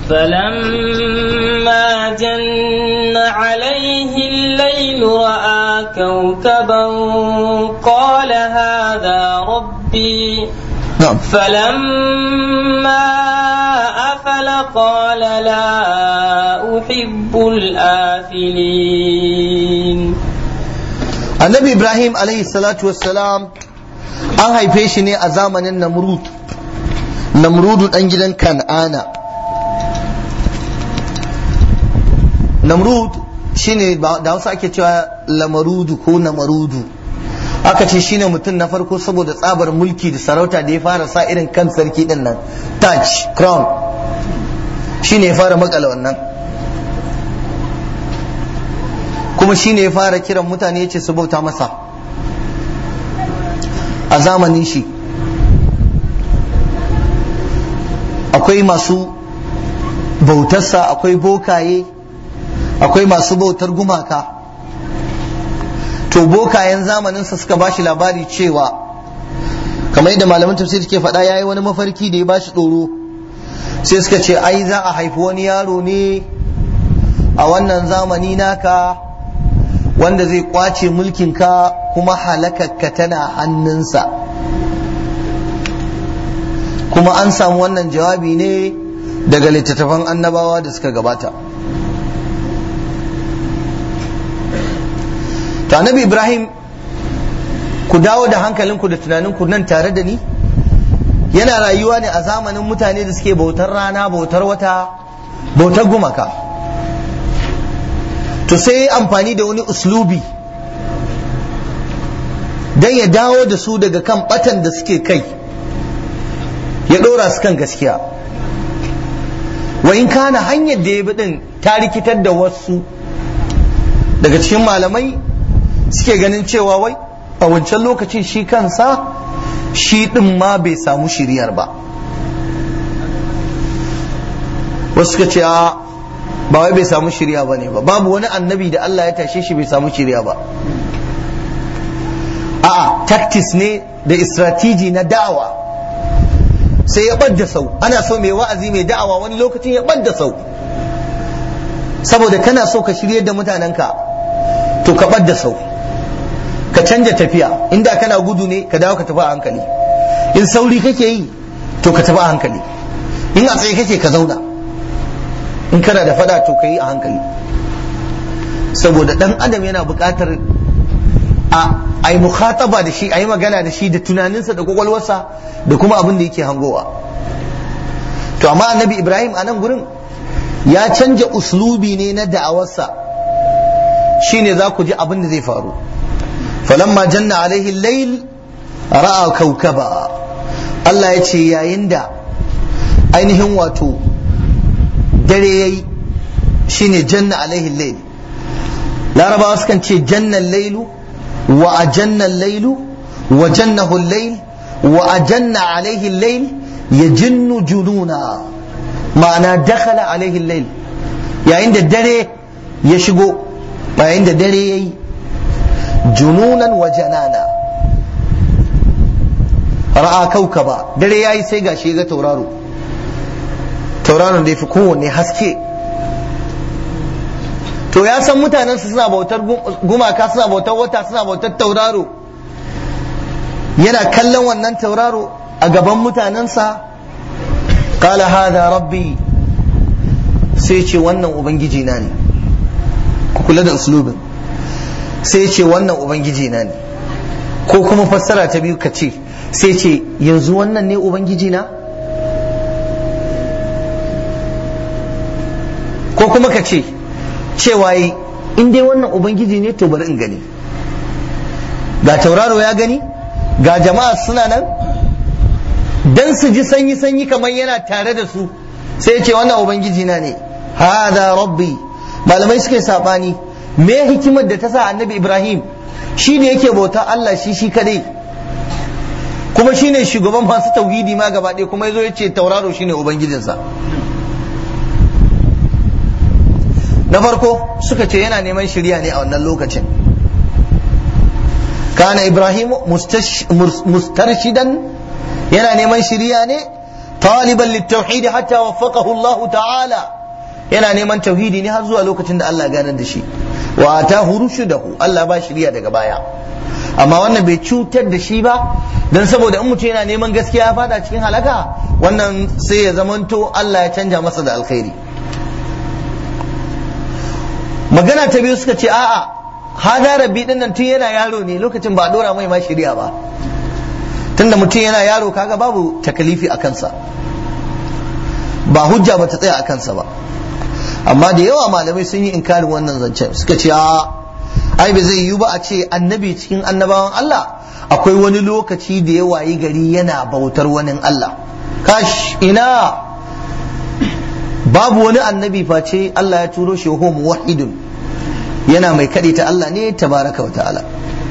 فلما جن عليه الليل رأى كوكبا قال هذا ربي نعم فلما أفل قال لا أحب الآفلين annabi ibrahim alaihi salatu wassalam an haife shi ne a zamanin namrud namrudu dan gidan kan'ana namrud shine da hausa ake cewa lamarudu ko namarudu aka ce shine mutum na farko saboda tsabar mulki da sarauta da ya fara sa irin kan sarki din nan taj crown shine ya fara makala wannan kuma shine ya fara kiran mutane ya ce su bauta masa a zamanin shi akwai masu bautarsa akwai bokaye akwai masu bautar gumaka to bokayen zamaninsa suka ba shi labari cewa kamar yadda malaman tafsir ke faɗa ya yi wani mafarki da ya ba shi tsoro sai suka ce ai za a haifi wani yaro ne a wannan zamani naka wanda zai kwace mulkinka kuma halakakka tana hannunsa kuma an samu wannan jawabi ne daga littattafan annabawa da suka gabata to annabi ibrahim ku dawo da hankalinku da tunaninku nan tare da ni yana rayuwa ne a zamanin mutane da suke bautar rana bautar wata bautar gumaka to sai ya amfani da wani uslubi don ya dawo da su daga kan batan da suke kai ya ɗora su kan gaskiya wa in kana hanyar da ya bi din ta rikitar da wasu daga cikin malamai suke ganin cewa wai a wancan lokacin shi kansa shi ɗin ma bai samu shiriyar ba wasu suka ce a ba wai bai samu shirya ba ne ba babu wani annabi da Allah ya tashe shi bai samu shirya ba a'a tactics ne da istratiji na da'awa sai ya ɓadda sau ana so mai wa'azi mai da'awa wani lokacin ya ɓadda sau saboda kana so ka shirye da mutanenka to ka ɓadda sau ka canja tafiya inda kana gudu ne ka dawo ka tafi a hankali in sauri kake yi to ka tafi a hankali in a tsaye kake ka zauna in kana da fada to ka yi a hankali saboda dan adam yana buƙatar a yi mukhataba da shi a yi magana da shi da tunaninsa da kwakwalwarsa da kuma abin da yake hangowa to amma annabi ibrahim a nan gurin ya canja uslubi ne na da'awarsa shine za ku ji abin da zai faru falamma janna alaihi layl ra'a kaukaba Allah ya ce yayin da ainihin wato dare yayi shine janna alaihi layl larabawa sukan ce jannan lailu wa ajanna lailu wa jannahu layl wa ajanna alaihi layl yajinnu jununa ma'ana dakhala alaihi layl yayin da dare ya shigo yayin da dare yayi jununan wa janana ra'a kaukaba dare yayi sai gashi ga tauraro tauraron da yafi kowanne haske to ya san mutanen su suna bautar gumaka suna bautar wata suna bautar tauraro yana kallon wannan tauraro a gaban mutanensa qala hada rabbi sai ce wannan ubangiji na ne ku kula da uslubin sai ce wannan ubangiji na ne ko kuma fassara ta biyu ka ce sai ce yanzu wannan ne ubangiji na ko kuma ka ce cewa yi in dai wannan ubangiji ne to bari in gani ga tauraro ya gani ga jama'a suna nan dan su ji sanyi sanyi kamar yana tare da su sai ce wannan ubangiji na ne hada rabbi malamai suke sabani me hikimar da ta sa annabi ibrahim shi ne yake bauta allah shi shi kadai kuma shine shugaban masu tauhidi ma gaba ɗaya kuma yazo ya ce tauraro shine ubangijinsa na farko suka ce yana neman shirya ne a wannan lokacin kana ibrahim mustarshidan yana neman shirya ne taliban littauhidi hatta waffaqahu Allah ta'ala yana neman tauhidi ne har zuwa lokacin da Allah ganar da shi wa atahu rushdahu Allah ba shirya daga baya amma wannan bai cutar da shi ba dan saboda in mutum yana neman gaskiya ya fada cikin halaka wannan sai ya zamanto Allah ya canja masa da alkhairi magana ta biyu suka ce a'a hada rabbi din nan tun yana yaro ne lokacin ba a dora mai ma shirya ba tunda mutum yana yaro kaga babu takalifi a kansa ba hujja ba ta tsaya a kansa ba amma da yawa malamai sun yi inkarin wannan zancen suka ce a ai ba zai yiwu ba a ce annabi cikin annabawan Allah akwai wani lokaci da ya wayi gari yana bautar wani Allah kash ina babu wani annabi face Allah ya turo shi ho muwahhidun yana mai kaɗe ta Allah ne tabaraka wa ta'ala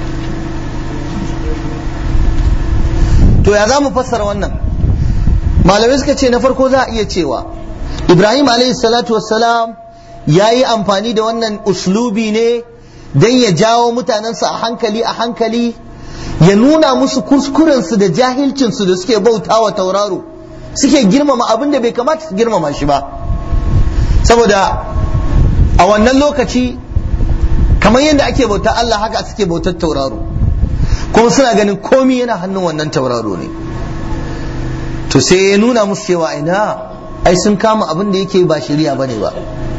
to ya za mu fassara wannan malamai suka ce na farko za a iya cewa ibrahim alayhi salatu wassalam ya yi amfani da wannan uslubi ne don ya jawo mutanensa a hankali a hankali ya nuna musu kuskurensu da jahilcinsu da suke bauta wa tauraro suke girmama abin da bai kamata su girmama shi ba saboda a wannan lokaci kamar yadda ake bauta Allah haka suke bautar tauraro kuma suna ganin komi yana hannun wannan tauraro ne to sai ya nuna musu cewa ina ai sun kama abin da yake ba shari'a bane ba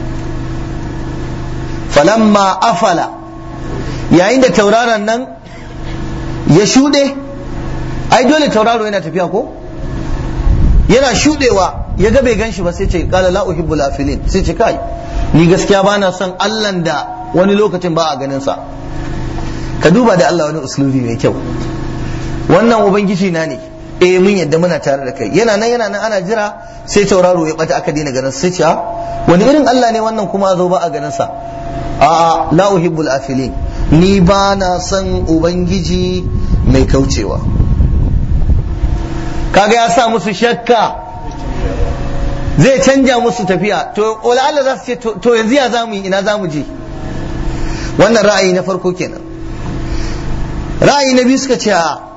falamma afala yayin da tauraron nan ya shuɗe ai dole tauraro yana tafiya ko yana shuɗewa ya ga bai ganshi ba sai ce kala la uhibbul afilin sai ce kai ni gaskiya ba na son allan da wani lokacin ba a ganin sa ka duba da Allah wani uslubi mai kyau wannan ubangiji na ne eh mun yadda muna tare da kai yana nan yana nan ana jira sai tauraro ya bata aka daina ganin sai ce wani irin Allah ne wannan kuma a zo ba a ganin sa a la uhibbul afilin ni ba na son ubangiji mai kaucewa kaga ya sa musu shakka zai canja musu tafiya to wala Allah za su ce to yanzu ya zamu yi ina zamu je wannan ra'ayi na farko kenan ra'ayi na biyu suka ce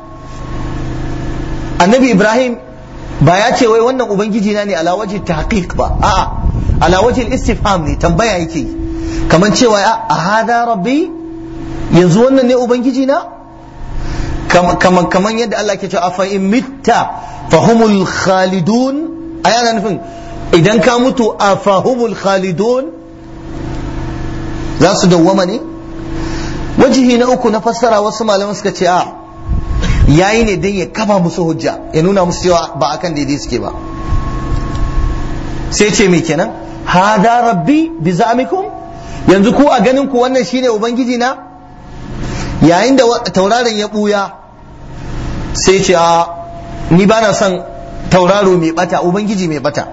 annabi ibrahim ba ya ce wai wannan ubangiji na ne ala wajhi tahqiq ba a'a ala wajhi istifham ne tambaya yake kamar cewa a hada rabbi yanzu wannan ne ubangiji na kaman yadda Allah ke cewa afa in mitta fahumul khalidun aya na nufin idan ka mutu afahumul khalidun za su dawwama ne wajihi na uku na fassara wasu malaman suka ce a yayi ne don ya kafa musu hujja ya nuna musu cewa ba akan daidai suke ba sai ce me kenan hada rabbi bi za'mikum yanzu ku a ganin ku wannan shine ubangiji na yayin da tauraron ya buya sai ce a ni ba na son tauraro mai bata ubangiji mai bata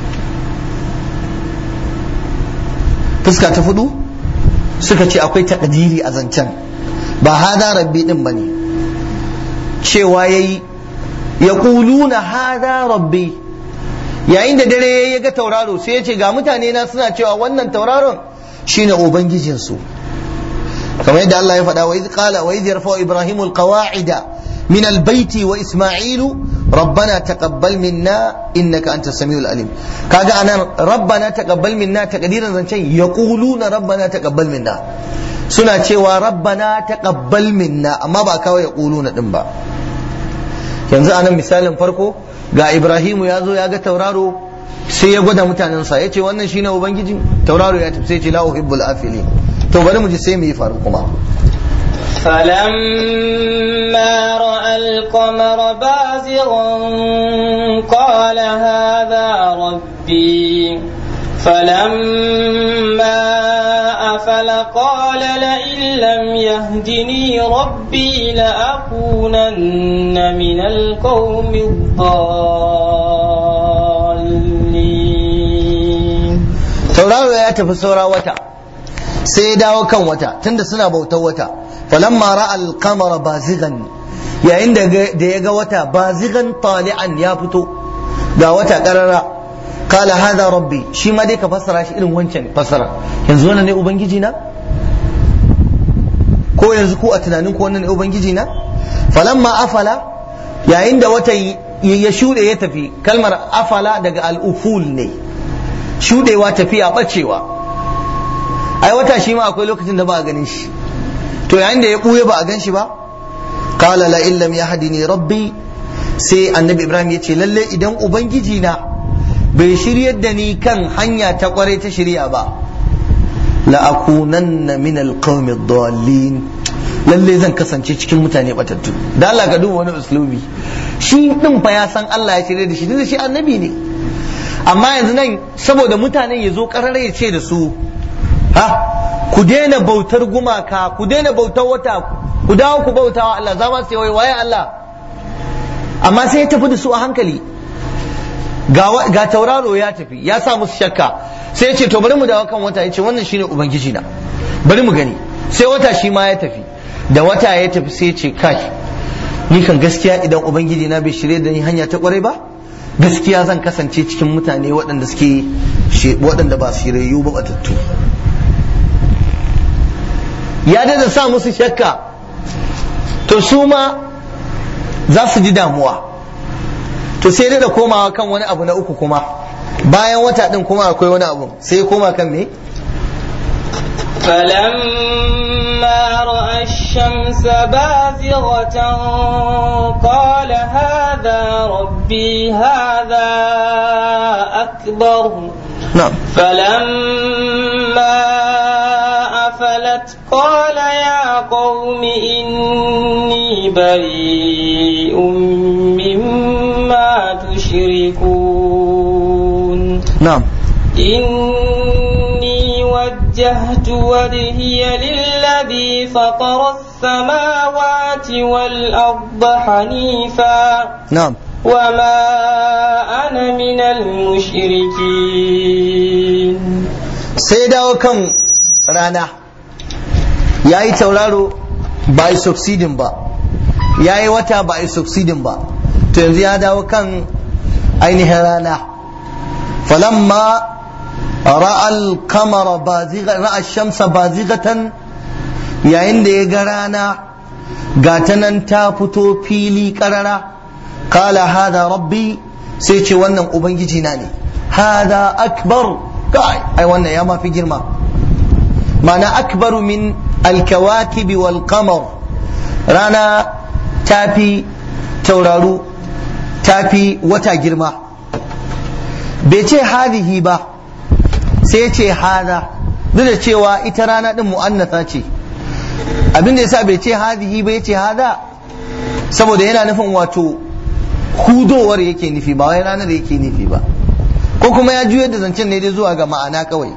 fuska ta fudu suka ce akwai takdiri a zancen ba hada rabbi din bane cewa yayi ya kuluna hada rabbi yayin da dare ya ga tauraro sai ya ce ga mutane na suna cewa wannan tauraron shine ubangijinsu kamar yadda Allah ya faɗa wa idh qala wa idh yarfa'u ibrahimu alqawa'ida min albayti wa isma'ilu rabbana taqabbal minna innaka antas samiul alim kaga anan rabbana taqabbal minna takdirin zancen yaquluna rabbana taqabbal minna suna cewa rabbana taqabbal minna amma ba kawai yaquluna din ba yanzu anan misalin farko ga ibrahimu ya zo ya ga tauraro sai ya gwada mutanensa ya ce wannan shine ubangiji tauraro ya tafi sai ce la uhibbul afilin to bari mu ji sai mu yi faru kuma فلما رأى القمر بازغا قال هذا ربي فلما أفل قال لئن لم يهدني ربي لأكونن من القوم الضالين tauraro ya tafi saura wata sai ya dawo kan wata tunda suna bautar wata falamma ra'a al-qamara bazigan yayin da ya ga wata bazigan tali'an ya fito ga wata karara kala hada rabbi shi ma dai ka fassara shi irin wancan fassara yanzu wannan ne ubangiji na ko yanzu ku a tunanin ku wannan ne ubangiji na falamma afala yayin da wata ya shuɗe ya tafi kalmar afala daga al-uful ne shuɗewa tafiya bacewa ai wata shi ma akwai lokacin da ba a ganin shi to yayin da ya ɓuya ba a gan shi ba qala la illam yahdini rabbi sai annabi ibrahim ya ce lalle idan ubangiji na bai shiryar da ni kan hanya ta kware ta shirya ba la akunanna min alqawmi dallin lalle zan kasance cikin mutane batattu da Allah ka duba wani uslubi shi din fa ya san Allah ya shirya da shi da shi annabi ne amma yanzu nan saboda mutanen ya zo karare ya ce da su ha ku daina bautar gumaka ku daina bautar wata ku dawo ku bautawa Allah za ma su wai waye Allah amma sai ya tafi da su a hankali ga tauraro ya tafi ya sa musu shakka sai ya ce to bari mu dawo kan wata ya ce wannan shine ubangiji na bari mu gani sai wata shi ma ya tafi da wata ya tafi sai ya ce kai ni kan gaskiya idan ubangiji na bai shirye da ni hanya ta kwarai ba gaskiya zan kasance cikin mutane waɗanda suke waɗanda ba shiryayyu ba batattu ya da sa musu shakka to su ma za su ji damuwa to sai da komawa kan wani abu na uku kuma bayan wata din kuma akwai wani abu sai koma kan me فلما رأى الشمس بازغة قال هذا ربي هذا أكبر نعم فلما أفلت قال يا قوم إني بريء مما تشركون نعم إني وجهت وجهي للذي فطر السماوات والأرض حنيفا نعم وما أنا من المشركين sai dawo kan rana ya yi tauraro ba a yi succeeding ba ya yi wata ba a yi succeeding ba to yanzu ya dawo kan ainihin rana falamma ra'al kamara ra'a shamsa bazigatan yayin da ya ga rana ga ta nan ta fito fili karara kala hada rabbi sai ce wannan ubangiji na ne hada akbar kai ai wannan ya mafi girma mana akbaru min alkawakibi wal qamar rana tafi tauraru tafi wata girma bai ce hadihi ba sai ce hada duk da cewa ita rana din mu'annasa ce abin da yasa bai ce hadihi ba ya ce hada saboda yana nufin wato hudowar yake nufi ba wai ranar yake nufi ba ko kuma ya juyar da zancen ne dai zuwa ga ma'ana kawai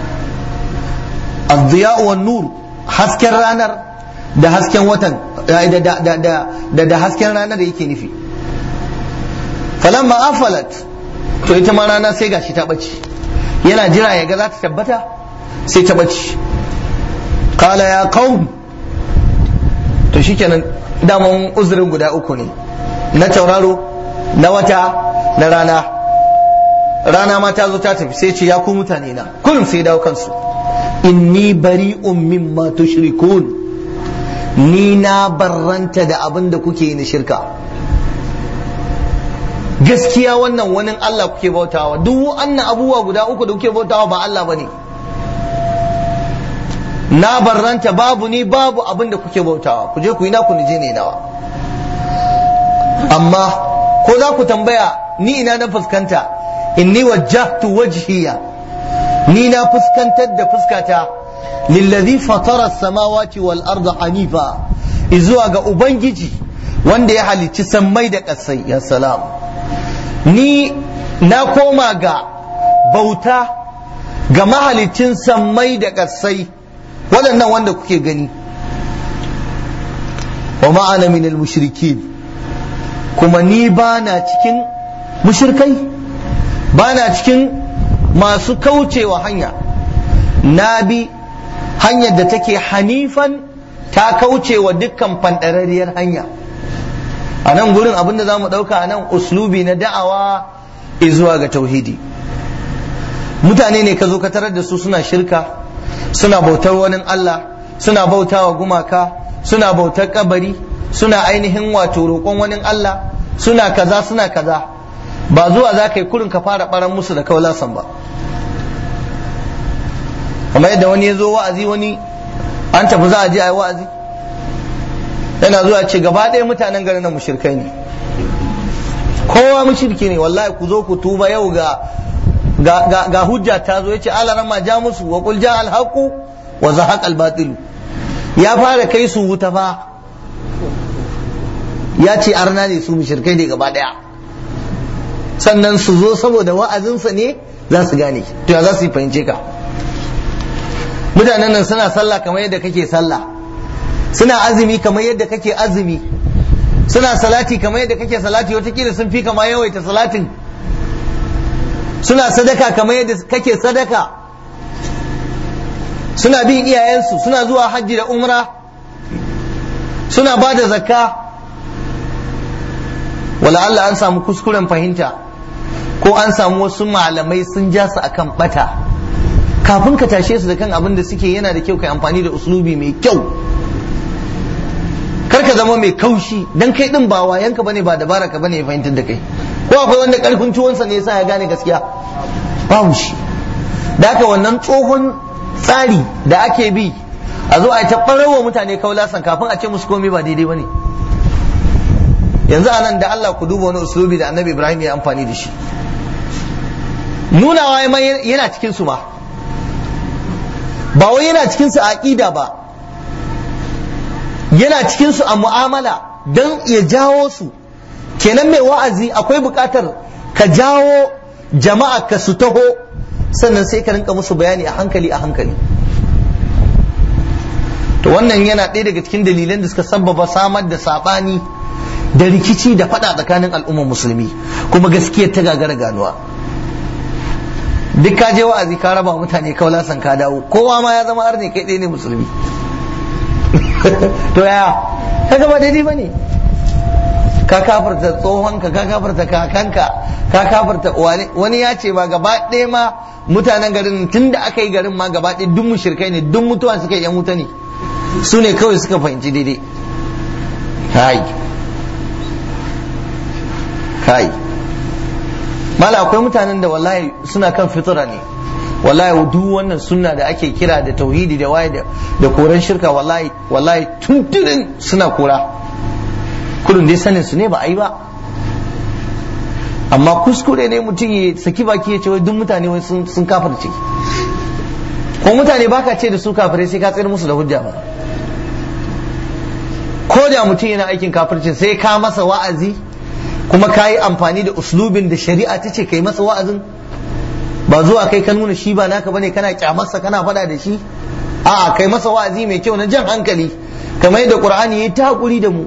الضياء والنور hasken ranar da hasken watan da da hasken ranar yake nufi falamma afalat to ita ma rana sai gashi ta bace yana jira ya ga za ta tabbata sai ta bace qala ya qaum to shikenan daman uzurin guda uku ne na tauraro na wata na rana rana ma ta zo ta tafi sai ce ya ku mutane na kullum sai dawo kansu inni bari'un mimma tushrikun ni na barranta da abin da kuke yi na shirka gaskiya wannan wani Allah kuke bautawa duk wannan abubuwa guda uku da kuke bautawa ba Allah bane na barranta babu ni babu abin da kuke bautawa ku je ku yi naku ni je ne nawa amma ko za ku tambaya ni ina na fuskanta inni wajjahtu wajhiya ni na fuskantar da fuskata lillazi fatara samawati wal arda hanifa izuwa ga ubangiji wanda ya halicci sammai da ƙasai ya salam ni na koma ga bauta ga mahalicin sammai da ƙasai waɗannan wanda kuke gani wa ma'ana minal mushrikin kuma ni ba na cikin mushrikai ba na cikin masu kaucewa hanya na bi hanyar da take hanifan ta kaucewa dukkan fanɗararriyar hanya a nan gurin abinda za mu ɗauka a nan uslubi na da'awa zuwa ga tauhidi mutane ne ka zo ka tarar da su suna shirka suna bautar wani Allah suna bautawa gumaka suna bautar kabari suna ainihin wato roƙon wani Allah suna kaza suna kaza ba zuwa za ka yi kurin ka fara ɓaran musu da kaulasan ba kamar yadda wani ya zo wa'azi wani an tafi za a je a yi wa'azi yana zuwa ce gaba ɗaya mutanen garin nan mushirkai ne kowa mushirki ne wallahi ku zo ku tuba yau ga ga hujja ta zo yace ala ma ja musu wa qul ja al haqu wa zahaq al batil ya fara kai su wuta fa ya ce arna ne su mushirkai ne gaba ɗaya sannan su zo saboda wa'azinsa ne za su gane to ya za su yi fahimce ka mutanen nan suna sallah kamar yadda kake sallah suna azumi kamar yadda kake azumi suna salati kamar yadda kake salati watakila sun fi kama yawaita salatin suna sadaka kamar yadda kake sadaka suna bin iyayensu suna zuwa hajji da umra suna ba da zakka wala Allah an samu kuskuren fahimta ko an samu wasu malamai sun ja su akan bata kafin ka tashe su da kan abin da suke yana da kyau kai amfani da uslubi mai kyau kar ka zama mai kaushi dan kai din ba wayanka bane ba dabara ka bane ya fahimtar da kai ko akwai wanda karfin tuwonsa ne yasa ya gane gaskiya babu shi da haka wannan tsohon tsari da ake bi a zo a ta ɓararwa mutane kaulasan kafin a ce musu komai ba daidai bane yanzu anan da Allah ku duba wani uslubi da annabi Ibrahim ya amfani da shi nunawa yana cikin su ma ba wai yana cikin su a aqida ba yana cikin su a mu'amala don ya jawo su kenan mai wa'azi akwai buƙatar ka jawo jama'a ka su taho sannan sai ka rinka musu bayani a hankali a hankali to wannan yana ɗaya daga cikin dalilan da suka sabbaba samar da saɓani da rikici da faɗa tsakanin al'ummar musulmi kuma gaskiyar ta gagara ganuwa duk ka je wa'azi ka raba mutane kaulasan ka dawo kowa ma ya zama arne kai ɗaya ne musulmi to ya kaga ba daidai bane ka kafarta tsohonka ka kafarta kakanka ka kafarta wani ya ce ma gaba ɗaya ma mutanen garin tun da aka yi garin ma gaba ɗaya duk mushirkai ne duk mutuwa suka yi yan wuta ne su ne kawai suka fahimci daidai kai kai mala akwai mutanen da wallahi suna kan fitra ne wallahi duk wannan sunna da ake kira da tauhidi da waye da koran shirka wallahi wallahi tuntunin suna kora kudin dai sanin su ne ba a yi ba amma kuskure ne mutum ya saki baki ya ce wai duk mutane wai sun sun kafirce ko mutane baka ce da su kafirai sai ka tsayar musu da hujja ba ko da mutum yana aikin kafircin sai ka masa wa'azi kuma ka yi amfani da uslubin da shari'a ta ce kai masa wa'azin ba zuwa kai ka nuna shi ba naka bane kana kyamarsa kana faɗa da shi a'a kai masa wa'azi mai kyau na jan hankali kamar yadda qur'ani yayi ta hakuri da mu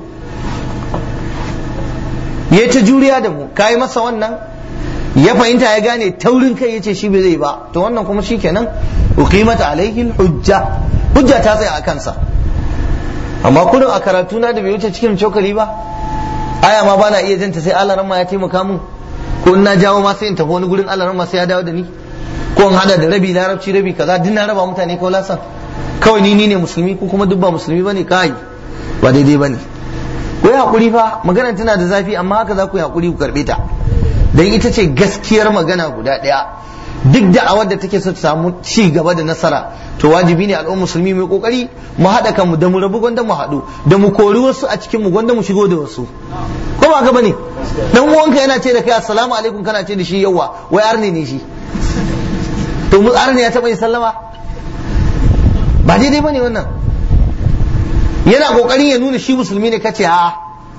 yayi ta juriya da mu kai masa wannan ya fahimta ya gane taurin kai yace shi bai zai ba to wannan kuma shikenan uqimat alaihi hujja hujja ta tsaya a kansa amma kullum a karatu na da bai wuce cikin cokali ba aya ma bana iya janta sai Allah ma ya taimaka mun ko in na jawo ma sai in tafi wani gurin Allah ma sai ya dawo da ni ko in hada da rabi larabci rabi kaza duk na raba mutane ko lasan kawai ni ni ne musulmi ko kuma duk ba musulmi bane kai ba daidai bane ku yi hakuri fa magana tana da zafi amma haka za ku yi hakuri ku karbe ta dan ita ce gaskiyar magana guda daya duk da a da take so ta samu ci gaba da nasara to wajibi ne al'ummar musulmi mai kokari mu haɗa kanmu da mu rabu gwanda mu haɗu da mu kori wasu a cikin mu gwanda mu shigo da wasu ko ba ka bane dan uwanka yana ce da kai assalamu alaikum kana ce da shi yawa wai arne ne shi to mu arne ya taɓa yin sallama ba daidai bane wannan yana kokarin ya nuna shi musulmi ne kace a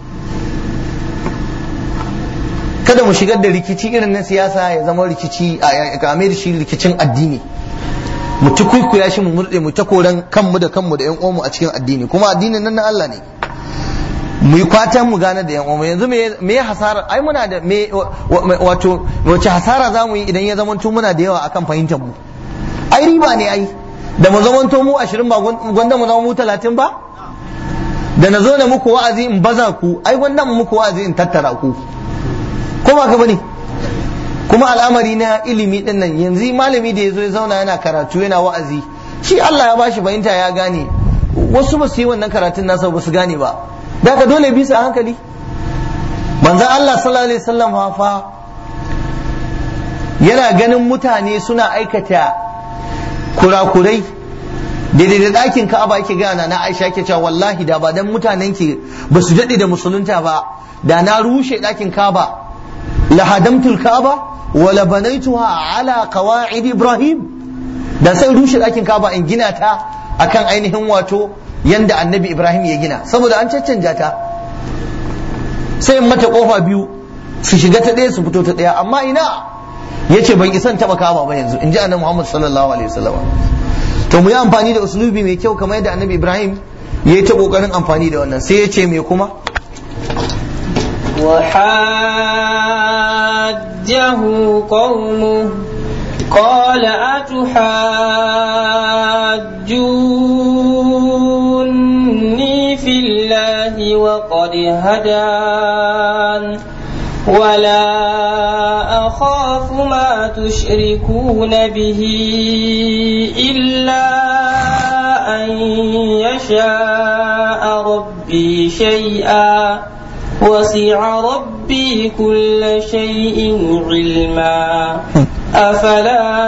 kada mu shigar da rikici irin na siyasa ya zama rikici a game da shi rikicin addini mu ta kuikuya shi mu murɗe mu ta koran kanmu da kanmu da yan uwanmu a cikin addini kuma addinin nan na Allah ne mu yi kwatan mu gane da yan uwanmu yanzu me ya hasara ai muna da me wato wace hasara za mu yi idan ya zamanto muna da yawa akan fahimtar mu ai riba ne ai da mu zamanto mu ashirin ba gwanda mu zama mu talatin ba da na zo na muku wa'azi in baza ku ai gwanda mu muku wa'azi in tattara ku ko ba ka bane kuma al'amari na ilimi din nan yanzu malami da ya zo ya zauna yana karatu yana wa'azi shi Allah ya bashi fahimta ya gane wasu ba su yi wannan karatun nasa ba su gane ba da ka dole bisa hankali manzon Allah sallallahu alaihi wasallam fa yana ganin mutane suna aikata kurakurai daidai da ɗakin ka'aba yake gana na Aisha ke cewa wallahi da ba dan mutanen ki ba su daɗe da musulunta ba da na rushe ɗakin ka'aba lahadamtul ka'aba wala banaituha ala qawaid ibrahim da sai rushe ɗakin ka'aba in gina ta akan ainihin wato yanda annabi ibrahim ya gina saboda an caccanja ta sai in mata kofa biyu su shiga ta ɗaya su fito ta ɗaya amma ina yace ban isan taba ka'aba ba yanzu in ji annabi muhammad sallallahu alaihi wasallam to mu yi amfani da uslubi mai kyau kamar yadda annabi ibrahim ya yi ta kokarin amfani da wannan sai ya ce me kuma وحاجه قومه قال أتحاجوني في الله وقد هدان ولا أخاف ما تشركون به إلا أن يشاء ربي شيئا وسع ربي كل شيء علما أفلا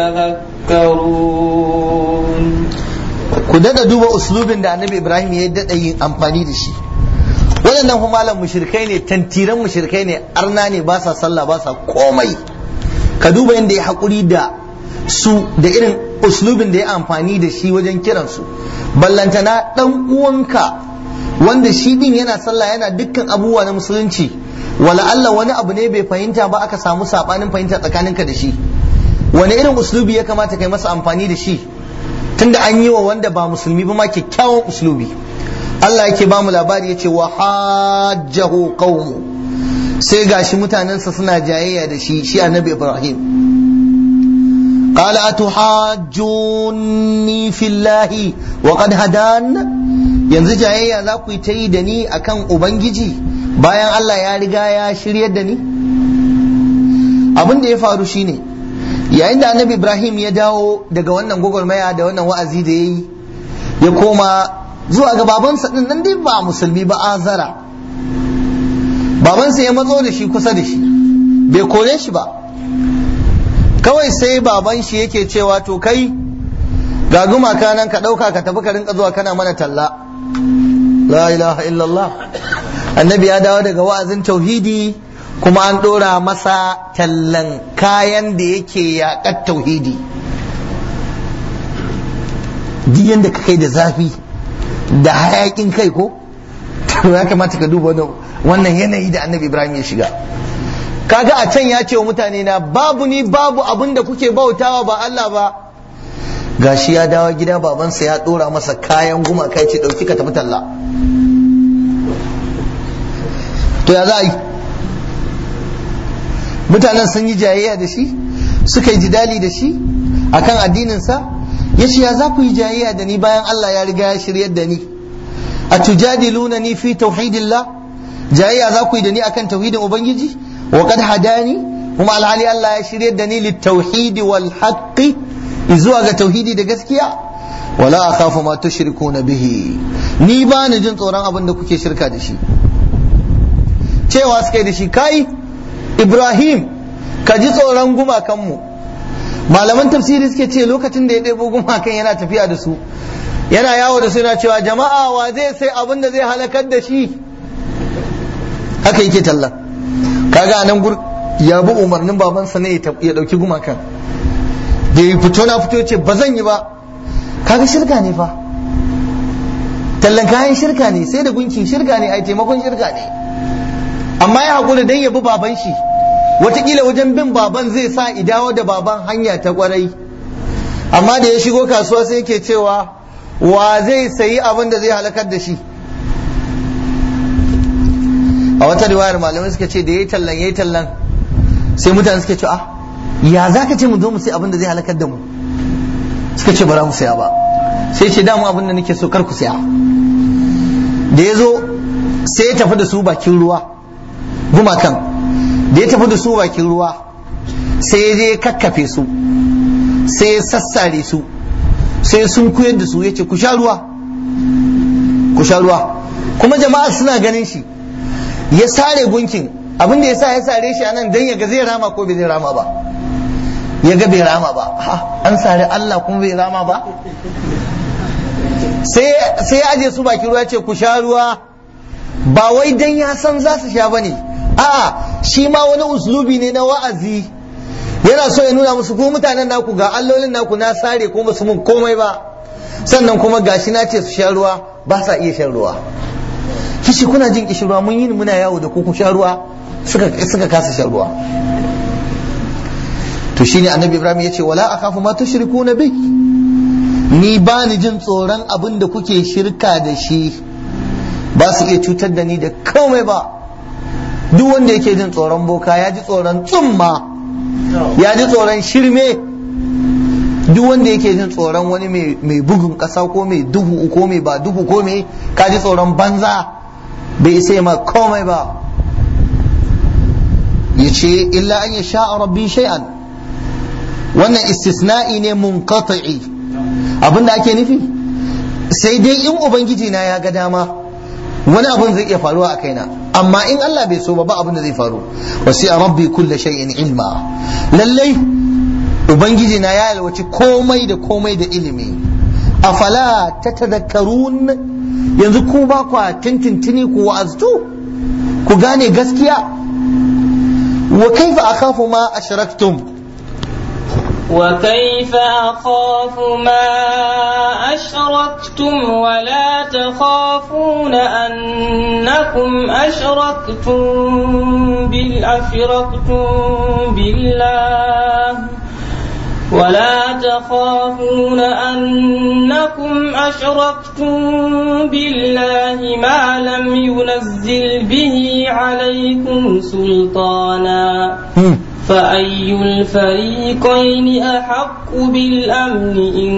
تتذكرون ku dada duba uslubin da annabi ibrahim ya dada yin amfani da shi waɗannan humalan mushrikai ne tantiran mushrikai ne arna ne ba sa sallah ba sa komai ka duba yadda ya haƙuri da su da irin uslubin da ya amfani da shi wajen kiransu ballantana ɗan uwanka wanda shi din yana sallah yana dukkan abubuwa na musulunci wala Allah wani abu ne bai fahimta ba aka samu sabanin fahimta tsakaninka da shi wani irin uslubi ya kamata kai masa amfani da shi tunda an yi wa wanda ba musulmi ba ma kyakkyawan uslubi Allah yake ba mu labari yace wa hajjahu qaumu sai gashi mutanensa suna jayayya da shi shi annabi Ibrahim قال أتحاجوني في الله وقد هدان yanzu jayayya za ku yi ta yi da ni akan ubangiji bayan Allah ya riga ya shiryar da ni abin da ya faru shine yayin da annabi ibrahim ya dawo daga wannan gwagwarmaya da wannan wa'azi da ya yi ya koma zuwa ga babansa din nan dai ba musulmi ba azara babansa ya matso da shi kusa da shi bai kore shi ba kawai sai baban shi yake cewa to kai ga gumaka nan ka ɗauka ka tafi ka rinka zuwa kana mana talla la ilaha illallah annabi ya dawo daga wa'azin tauhidi kuma an ɗora masa tallan kayan da yake yaƙar tauhidi duk yadda ka kai da zafi da hayakin kai ko to ya kamata ka duba wannan yanayi da annabi ibrahim ya shiga kaga a can ya ce wa mutane na babu ni babu abin da kuke bautawa ba Allah ba gashi ya dawo gida babansa ya dora masa kayan gumaka ce dauki ka tafi talla to ya za a yi mutanen sun yi jayayya da shi suka yi jidali da shi akan addininsa ya ce ya za ku yi jayayya da ni bayan Allah ya riga ya shiryar da ni a tujadiluna ni fi tauhidillah jayayya za ku yi da ni akan tauhidin ubangiji wa qad hadani kuma alhali Allah ya shiryar da ni litauhidi wal haqqi zuwa ga tauhidi da gaskiya wala akhafu ma tushrikuna bihi ni ba ni jin tsoron abin da kuke shirka da shi cewa suka yi da shi kai Ibrahim ka ji tsoron gumakanmu malaman tafsiri suke ce lokacin da ya ɗebo gumakan yana tafiya da su yana yawo da su yana cewa jama'a wa zai sai abin da zai halakar da shi haka yake tallan kaga nan gur ya bi umarnin babansa ne ya ɗauki gumakan da ya fito na fito ce ba zan yi ba kaga shirka ne fa tallan kayan shirka ne sai da gunkin shirka ne ai taimakon shirka ne amma ya haƙura dan ya bi baban shi watakila wajen bin baban zai sa idawo da baban hanya ta kwarai amma da ya shigo kasuwa sai yake cewa wa zai sayi abin da zai halakar da shi a wata riwayar malamai suka ce da yayi tallan yayi tallan sai mutane suka ce ah ya za ka ce mu zo mu sai abin da zai halakar da mu suka ce bara mu saya ba sai ce damu abin da nake so kar ku saya da ya zo sai ya tafi da su bakin ruwa gumakan da ya tafi da su bakin ruwa sai ya je kakkafe su sai ya sassare su sai sun kuyar da su ya ce ku sha ruwa ku sha ruwa kuma jama'a suna ganin shi ya sare gunkin abin da ya sa ya sare shi anan dan ya ga zai rama ko bai zai rama ba ya ga bai rama ba ha an sare Allah kuma bai rama ba sai ya aje su bakin ruwa ce ku sha ruwa ba wai dan ya san za su sha bane a'a shi ma wani uslubi ne na wa'azi yana so ya nuna musu ko mutanen naku ga allolin naku na sare ko basu mun komai ba sannan kuma gashi na ce su sha ruwa ba sa iya shan ruwa kishi kuna jin kishirwa mun yi muna yawo da ku ku sha ruwa suka suka kasa shan ruwa to shine annabi ibrahim ya ce wala akhafu ma tushrikuna bi ni ba ni jin tsoron abin da kuke shirka da shi ba su iya cutar da ni da komai ba duk wanda yake jin tsoron boka ya ji tsoron tsumma ya ji tsoron shirme duk wanda yake jin tsoron wani mai bugun ƙasa ko mai duhu ko mai ba duhu ko mai ka ji tsoron banza bai isa ma komai ba ya ce illa an ya sha rabbi shay'an wannan istisna'i ne munqati'i abinda ake nufi sai dai in ubangiji na ya ga dama wani abun zai iya faruwa a kaina amma in Allah bai so ba ba abin da zai faru wasi a rabbi kulla shay'in ilma lallai ubangiji na ya yalwaci komai da komai da ilimi afala tatadhakkarun yanzu ku ba kwa tintintini ku wa'aztu ku gane gaskiya wa kaifa akhafu ma ashraktum وكيف أخاف ما أشركتم ولا تخافون أنكم أشركتم بالأشركتم بالله ولا تخافون أنكم أشركتم بالله ما لم ينزل به عليكم سلطانا فأي الفريقين أحق بالأمن إن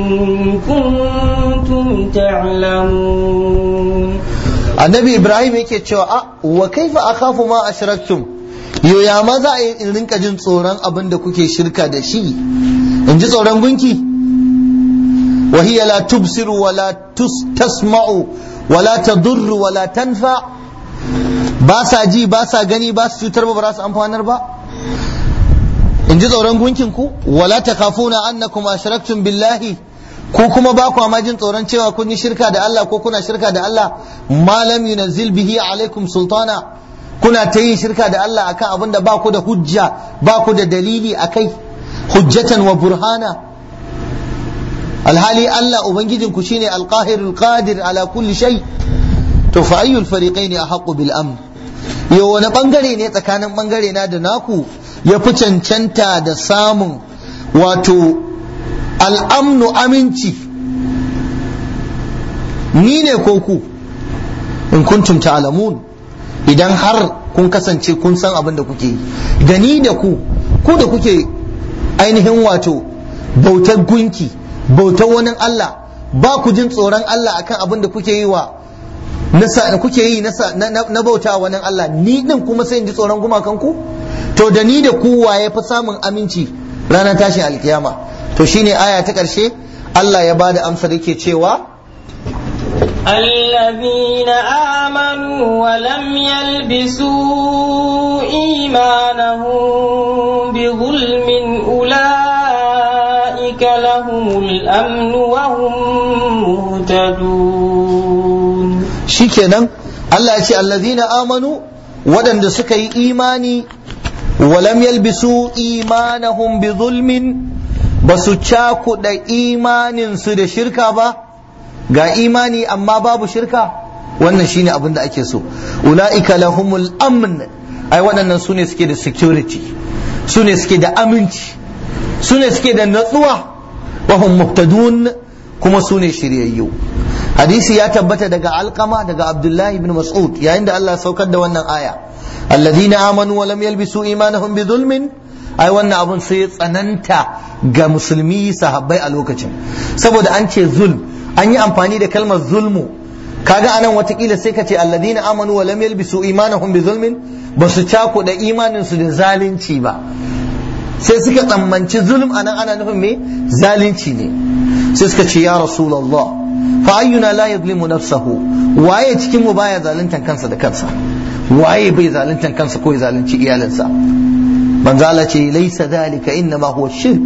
كنتم تعلمون annabi ibrahim yake cewa a wa kaifa akhafu ma ashraktum yo ya ma za a yi in rinka jin tsoron abin da kuke shirka da shi in ji tsoron gunki wa hiya la tubsiru wa la tasma'u wa la tadurru wa la tanfa ba sa ji ba sa gani ba su cutar ba ba su amfanar ba in ji tsoron gunkin ku wala takafuna annakum ashraktum billahi ko kuma ba kwa ma jin tsoron cewa kun yi shirka da Allah ko kuna shirka da Allah malam yunazzil bihi alaikum sultana kuna ta yin shirka da Allah akan abin da ba ku da hujja ba ku da dalili akai hujjatan wa burhana alhali Allah ubangijin ku shine alqahirul qadir ala kulli shay to fa ayyul fariqaini ahqqu bil amn yo wani bangare ne tsakanin bangare na da naku ya fi cancanta da samun wato al'amnu aminci ni ne ko ku in kuntum ta'lamun idan har kun kasance kun san abin da kuke yi da ni da ku ku da kuke ainihin wato bautar gunki bautar wani Allah ba ku jin tsoron Allah akan abin da kuke yi wa nasa kuke yi na bauta wani Allah ni din kuma sai in ji tsoron gumakan ku to da ni da ku waye fi samun aminci ranar tashin alkiyama to shine aya ta ƙarshe Allah ya bada amsar yake cewa الذين آمنوا ولم يلبسوا إيمانهم بظلم أولئك لهم الأمن وهم مهتدون shikenan Allah ya ce allazina amanu waɗanda suka yi imani walam yalbisu imanahum bi zulmin ba su cakuɗa imaninsu da shirka ba ga imani amma babu shirka wannan shine abin da ake so ula'ika lahumul amn ai waɗannan su ne suke da security su ne suke da aminci su ne suke da natsuwa wa hum muhtadun kuma su ne shiryayyu hadisi ya tabbata daga alkama daga abdullahi ibn mas'ud yayin da Allah saukar da wannan aya alladhina amanu wa lam yalbisu imanahum bi zulmin ai wannan abun sai tsananta ga musulmi sahabbai a lokacin saboda an ce zulm an yi amfani da kalmar zulmu kaga anan watakila sai ka ce alladhina amanu wa lam yalbisu imanahum bi zulmin ba su cakuɗa imanin su da zalunci ba sai suka tsammanci zulm anan ana nufin me zalunci ne sai suka ce ya rasulullah fa ayyuna la yadhlimu nafsahu waye cikin mu baya zaluntan kansa da kansa waye bai zaluntan kansa ko ya zalunci iyalinsa manzo Allah ce laysa dhalika inma huwa shirk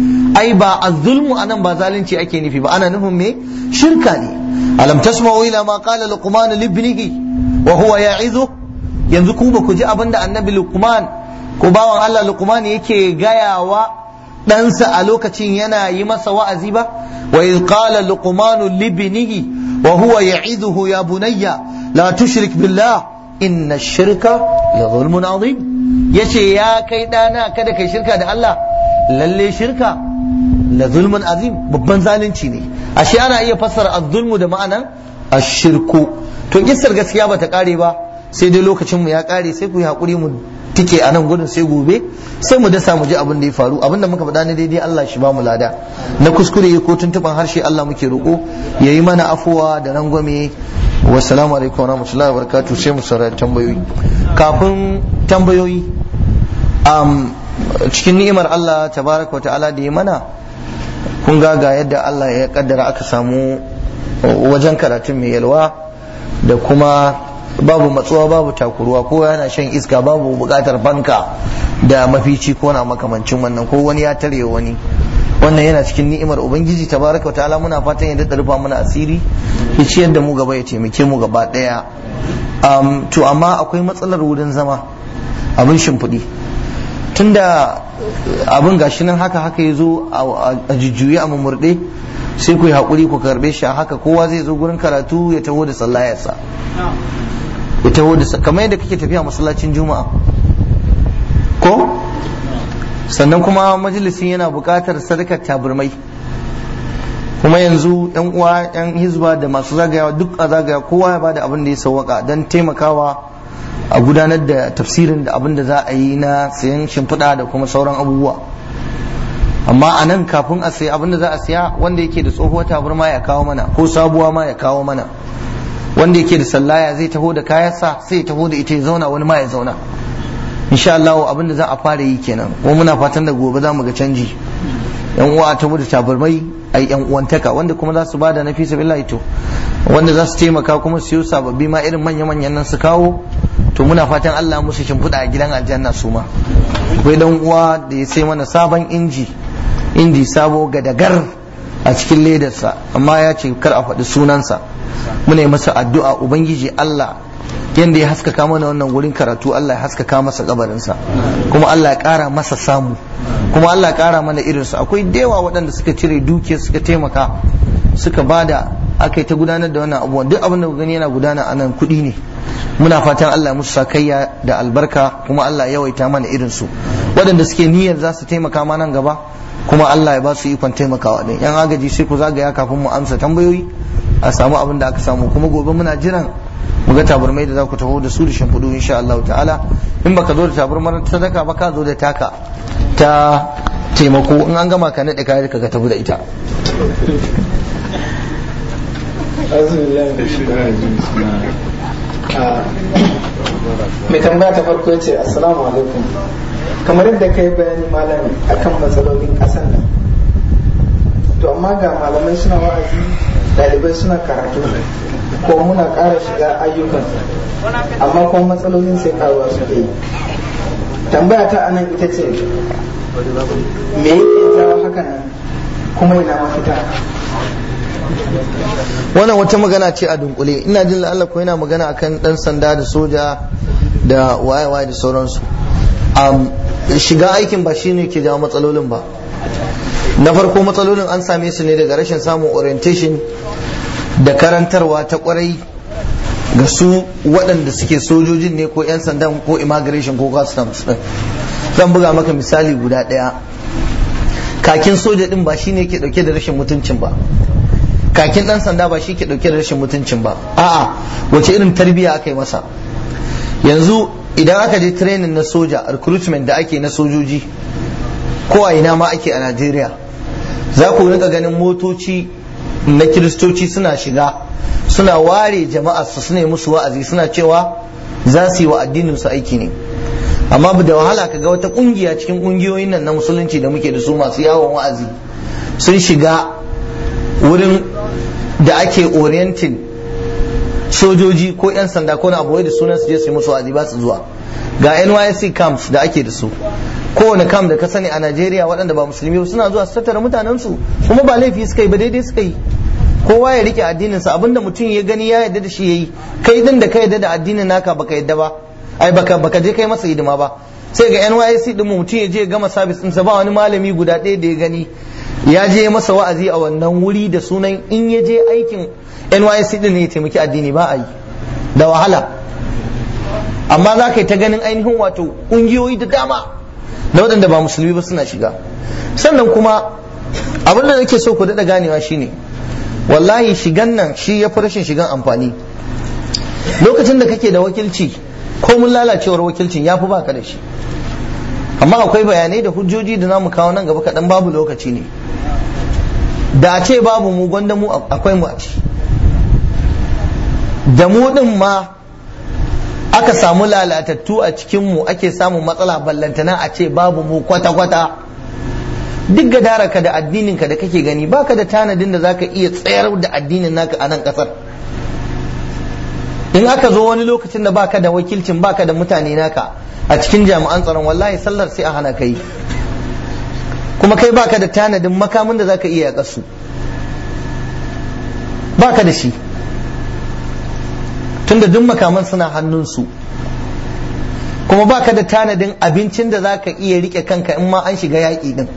ai ba az-zulmu anan ba zalunci ake nufi ba ana nufin me shirka ne alam tasma'u ila ma qala luqman li ibnihi wa huwa ya'izu yanzu ku ba ku ji abinda annabi luqman ko bawan Allah luqman yake gayawa ɗansa a lokacin yana yi masa wa'azi ba wa iz qala luqman li ibnihi wa huwa ya'iduhu ya bunayya la tushrik billah inna ash-shirka la zulmun azim yace ya kai dana kada kai shirka da Allah lalle shirka la zulmun azim babban zalunci ne ashe ana iya fassara az-zulmu da ma'anan ash-shirku to kissar gaskiya bata kare ba sai dai lokacin mu ya kare sai ku yi hakuri mu tike a nan gudun sai gobe sai mu dasa mu ji abin da ya faru abin da muka faɗa ne daidai Allah shi ba mu lada na kuskure ko tuntuban harshe Allah muke roƙo ya yi mana afuwa da rangwame wassalamu alaikum warahmatullahi wabarakatuh sai mu saurari tambayoyi kafin tambayoyi um, cikin ni'imar Allah tabaraka wa ta'ala da ya mana kun ga ga yadda Allah ya kaddara aka samu wajen karatun mai yalwa da kuma babu matsuwa babu takuruwa ko yana shan iska babu bukatar fanka da mafici ko na makamancin wannan ko wani ya tare wani wannan yana cikin ni'imar ubangiji tabaraka wa ta'ala muna fatan ya daɗa rufa mana asiri ya ciyar da mu gaba ya taimake mu gaba ɗaya um, to amma akwai matsalar wurin zama abin shimfiɗi tunda abin gashi nan haka haka ya zo a jujjuyi a mummurɗe sai ku yi haƙuri ku karɓe shi a haka kowa zai zo gurin karatu ya taho da sallayarsa ya taho da kamar yadda kake tafiya masallacin juma'a ko sannan kuma majalisin yana buƙatar sadakar taburmai kuma yanzu yan uwa yan hizba da masu zagayawa duk a zagaya kowa ya bada abin da ya sauwaka don taimakawa a gudanar da tafsirin da abin da za a yi na sayan shimfiɗa da kuma sauran abubuwa amma a nan kafin a sayi abin da za a siya wanda yake da tsohuwar taburma ya kawo mana ko sabuwa ma ya kawo mana wanda yake da sallaya zai taho da kayansa sai ya taho da ita ya zauna wani ma ya zauna insha Allah abin da za a fara yi kenan kuma muna fatan da gobe za mu ga canji yan uwa ta da tabarmai ai yan uwantaka wanda kuma za su bada na fi sabilillahi to wanda za su taimaka kuma su siyo sababbi ma irin manya manyan nan su kawo to muna fatan Allah musu shimfiɗa a gidan aljanna su ma akwai dan uwa da ya sai mana sabon inji inji sabo gadagar a cikin ledarsa amma ya ce kar a faɗi sunansa muna yi masa addu'a ubangiji Allah yanda ya haskaka mana wannan wurin karatu Allah ya haskaka masa kabarinsa kuma Allah ya ƙara masa samu kuma Allah ya ƙara mana irinsu akwai dewa waɗanda suka cire dukiya suka taimaka suka bada aka yi ta gudanar da wannan abubuwan duk abin da gani yana gudana a nan kuɗi ne muna fatan Allah musu sakayya da albarka kuma Allah ya yawaita mana irinsu waɗanda suke niyyar za su taimaka ma nan gaba kuma Allah ya ba su ikon taimakawa din yan agaji sai ku zagaya kafin mu amsa tambayoyi a samu abin da aka samu kuma gobe muna jiran mu ga taburmai da za ku taho da su da shimfiɗu insha Allah ta'ala in baka zo da taburmar sadaka ba ka zo da taka ta taimako in an gama ka naɗe kayan ka ga tafi da ita mai tambaya ta farko ce assalamu alaikum kamar yadda ka yi bayani malami akan matsalolin ƙasar nan to amma ga malamai suna wa'azi ɗalibai suna karatu ko muna ƙara shiga ayyukan amma kuma matsalolin sai karuwa suke yi tambaya ta anan ita ce me yake jawo hakan nan kuma ina mafita wannan wata magana ce a dunkule ina jin Allah ko yana magana akan dan sanda da soja da waye-waye da sauransu shiga aikin ba shine ke jawo matsalolin ba na farko matsalolin an same su ne daga rashin samun orientation da karantarwa ta kwarai ga su waɗanda suke sojojin ne ko 'yan sandan ko immigration ko customs din zan buga maka misali guda ɗaya kakin soja din ba shine ke ɗauke da rashin mutuncin ba kakin ɗan sanda ba shi ke ɗauke da rashin mutuncin ba a'a wace irin tarbiyya aka yi masa yanzu idan aka je training na soja recruitment da ake na sojoji ko a ina ma ake a Najeriya za ku rika ganin motoci na kiristoci suna shiga suna ware jama'a su suna musu wa'azi suna cewa za su yi wa addinin su aiki ne amma da wahala ka ga wata kungiya cikin kungiyoyin nan na musulunci da muke da su masu yawon wa'azi sun shiga wurin da ake orienting sojoji ko 'yan sanda ko na abuwai da sunan su je su yi musu wa'azi ba su zuwa ga NYSC camps da ake da su kowane camp da ka sani a Najeriya waɗanda ba musulmi ba suna zuwa su tattara mutanen su kuma ba laifi suka yi ba daidai suka yi kowa ya rike addinin sa abinda mutum ya gani ya yarda da shi yayi kai din da ka yarda da addinin naka baka yarda ba ai baka baka je kai masa hidima ba sai ga NYSC din mutum ya je gama service din sa ba wani malami guda ɗaya da ya gani ya je masa wa'azi a wannan wuri da sunan in ya je aikin NYSC din ne ya taimaki addini ba a yi da wahala amma za ka yi ta ganin ainihin wato ƙungiyoyi da dama na waɗanda ba musulmi ba suna shiga sannan kuma abin da nake so ku daɗa ganewa shine wallahi shigan nan shi ya fi rashin shigan amfani lokacin da kake da wakilci ko mun lalacewar wakilcin ya fi baka da shi amma akwai bayanai da hujjoji da namu kawo nan gaba kaɗan babu lokaci ne da a ce babu mu gwanda mu akwai mu a ci da mu ɗin ma aka samu lalatattu a cikinmu ake samun matsala ballantana a ce babu mu kwata-kwata duk gadaraka da addininka da kake gani baka da tanadin da zaka iya tsayar da addinin naka a nan kasar in aka zo wani lokacin da baka da wakilcin baka da mutane naka a cikin jami'an tsaron wallahi sallar sai a hana kai kuma kai baka da tanadin makamin da zaka iya yaƙa baka da shi tunda duk makaman suna hannunsu kuma baka da tanadin abincin da zaka iya rike kanka in ma an shiga yaƙi din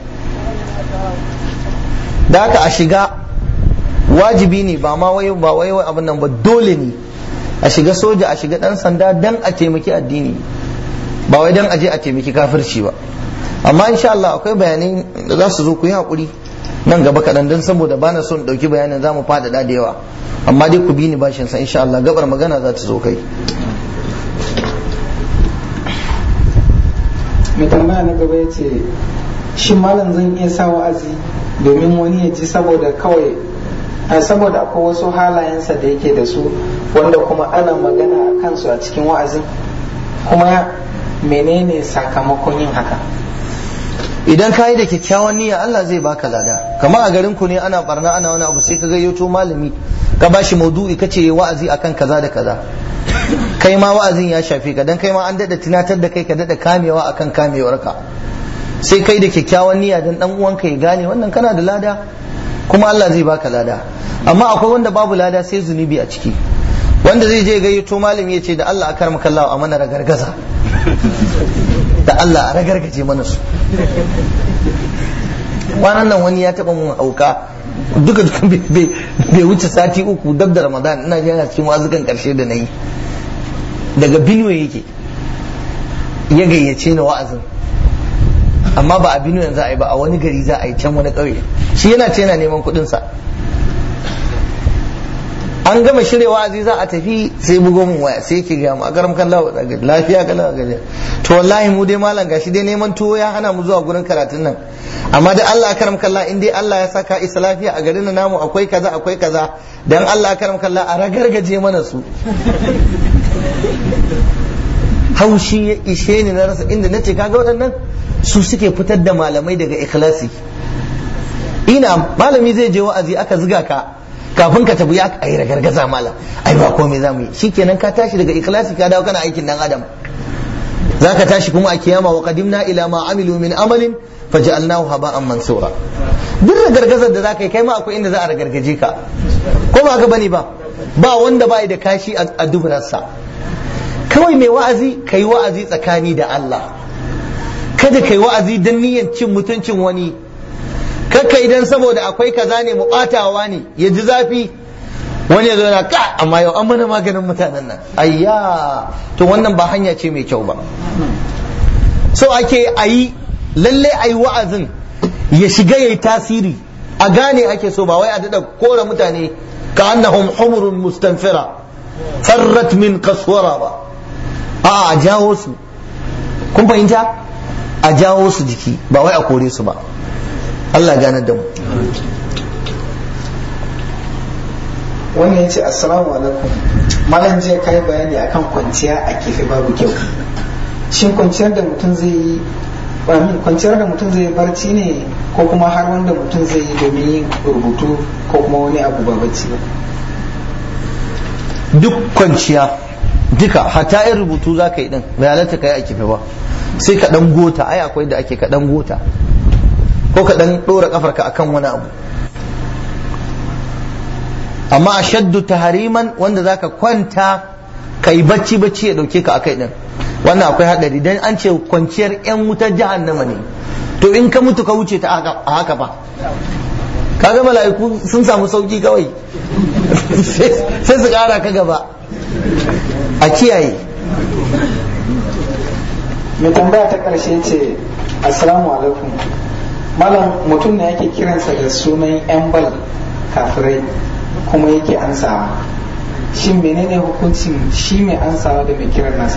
da haka a shiga wajibi ne ba ma wai ba wai abin nan ba dole ne a shiga soja a shiga dan sanda dan a taimaki addini ba wai dan aje a taimaki kafirci ba amma insha Allah akwai bayanai da za su zo ku yi hakuri nan gaba kaɗan don saboda bana son ɗauki bayanin za mu faɗaɗa da yawa amma dai ku bi ni bashin sa insha Allah gabar magana za ta zo kai mai tambaya na gaba ya ce shi malam zan iya sa wa'azi domin wani ya ji saboda kawai saboda akwai wasu halayensa da yake da su wanda kuma ana magana a kansu a cikin wa'azin kuma menene sakamakon yin haka idan ka yi da kyakkyawan niyya Allah zai baka lada kamar a garin ku ne ana barna ana wani abu sai ka gayyato malami ka bashi maudu'i kace wa'azi akan kaza da kaza kai ma wa'azin ya shafe ka dan kai ma an dada tunatar da kai ka dada kamewa akan kamewarka sai kai da kyakkyawan niyya dan dan uwanka ya gane wannan kana da lada kuma Allah zai baka lada amma akwai wanda babu lada sai zunubi a ciki wanda zai je gayyato malami ya ce da Allah a karma kallawa a mana ragargaza da Allah a ragargaje mana su kwanan nan wani ya taba mun auka duka duka bai wuce sati uku dab da ramadan ina ji yana cikin wazukan karshe da na yi daga benue yake ya gayyace ni wa'azin amma ba a benue za a yi ba a wani gari za a yi can wani ƙauye shi yana ce yana neman kuɗinsa an gama shirya wa'azi za a tafi sai bugo mun waya sai yake gaya mu a garam kan lawa lafiya kan lawa gaje to wallahi mu dai malam gashi dai neman tuwo ya hana mu zuwa gurin karatun nan amma da Allah karam kalla in dai Allah ya saka isa lafiya a garin namu akwai kaza akwai kaza dan Allah karam kalla a ragargaje mana su haushi ya ishe ni na rasa inda nace kaga waɗannan su suke fitar da malamai daga ikhlasi ina malami zai je wa'azi aka ziga ka kafin ka tafi ya ai ragargaza malam ai ba komai zamu yi shikenan ka tashi daga ikhlasi ka dawo kana aikin dan adam zaka tashi kuma a kiyama wa qadimna ila ma amilu min amalin faj'alnahu haba'an mansura duk ragargazar da zaka yi kai ma akwai inda za a ragargaje ka ko ba ka bane ba ba wanda bai da kashi a duburarsa kawai mai wa'azi kai wa'azi tsakani da Allah kada kai wa'azi dan niyyar cin mutuncin wani kakka idan saboda akwai kaza ne mu ɓatawa ne ya ji zafi wani ya zo na ka amma yau an mana maganin mutanen nan ayya to wannan ba hanya ce mai kyau ba so ake ayi lalle ayi wa'azin ya shiga yayi tasiri a gane ake so ba wai a dada kora mutane ka annahum humurun mustanfira farrat min kaswara ba a a jawo su kun fahimta a jawo su jiki ba wai a kore su ba Allah gane da mu wani ya ce assalamu alaikum malam jiya kai bayani akan kwanciya a kifi babu kyau shin kwanciyar da mutum zai yi kwanciyar da mutum zai barci ne ko kuma har wanda mutum zai yi domin yin rubutu ko kuma wani abu ba bacci ba duk kwanciya duka hata yin rubutu za ka yi din bai halatta ka yi a kifi ba sai ka dan gota ai akwai da ake ka dan gota ko ka dan dora kafarka akan wani abu amma a shaddu tahariman wanda zaka kwanta ka yi bacci bacci ya dauke ka akai din wannan akwai hadari dan an ce kwanciyar yan wutar jahannama ne to in ka mutu ka wuce ta a haka ba kaga mala'iku sun samu sauki kawai sai su kara ka gaba a kiyaye mai tambaya ta karshe ce assalamu alaikum malam mutum ne yake kiransa da sunan yan bal kafirai kuma yake ansawa shin menene hukuncin shi mai ansawa da mai kiran nasa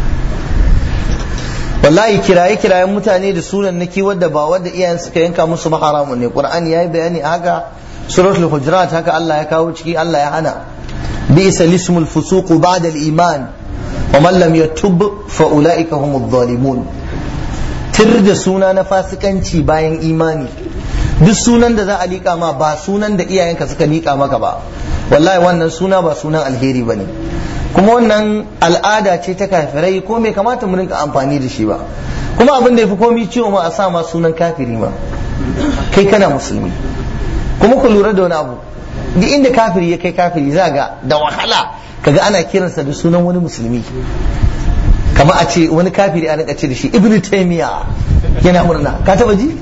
wallahi kiraye kirayen mutane da sunan naki wadda ba wadda iyayen suka yanka musu ba haramun ne qur'ani yayi bayani haka suratul hujurat haka Allah ya kawo ciki Allah ya hana bi'sa lismul fusuq ba'da al-iman wa man lam yatub fa ulaika humudh zalimun tir da suna na fasikanci bayan imani duk sunan da za a liƙa ma ba sunan da iyayenka suka liƙa maka ba wallahi wannan suna ba sunan alheri bane kuma wannan al'ada ce ta kafirai ko bai kamata mu rinka amfani da shi ba kuma abin da yafi komai ciwo ma a sa ma sunan kafiri ma kai kana musulmi kuma ku lura da wani abu duk inda kafiri ya kai kafiri za ga da wahala kaga ana kiransa da sunan wani musulmi kamar a ce wani kafiri a rinka ce da shi ibnu taymiya yana murna ka taba ji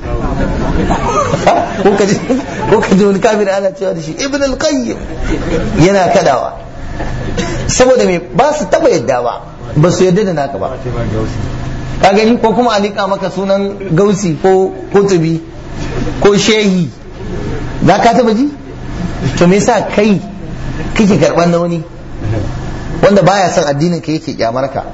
ko ka ji wani kafiri ana cewa da shi ibn al-qayyim yana kadawa saboda me ba su taba yadda ba ba su yadda da naka ba ka gani ko kuma a liƙa maka sunan gausi ko kutubi ko shehi za ka taba ji to me yasa kai kake karban na wani wanda baya son addinin ka yake kyamar ka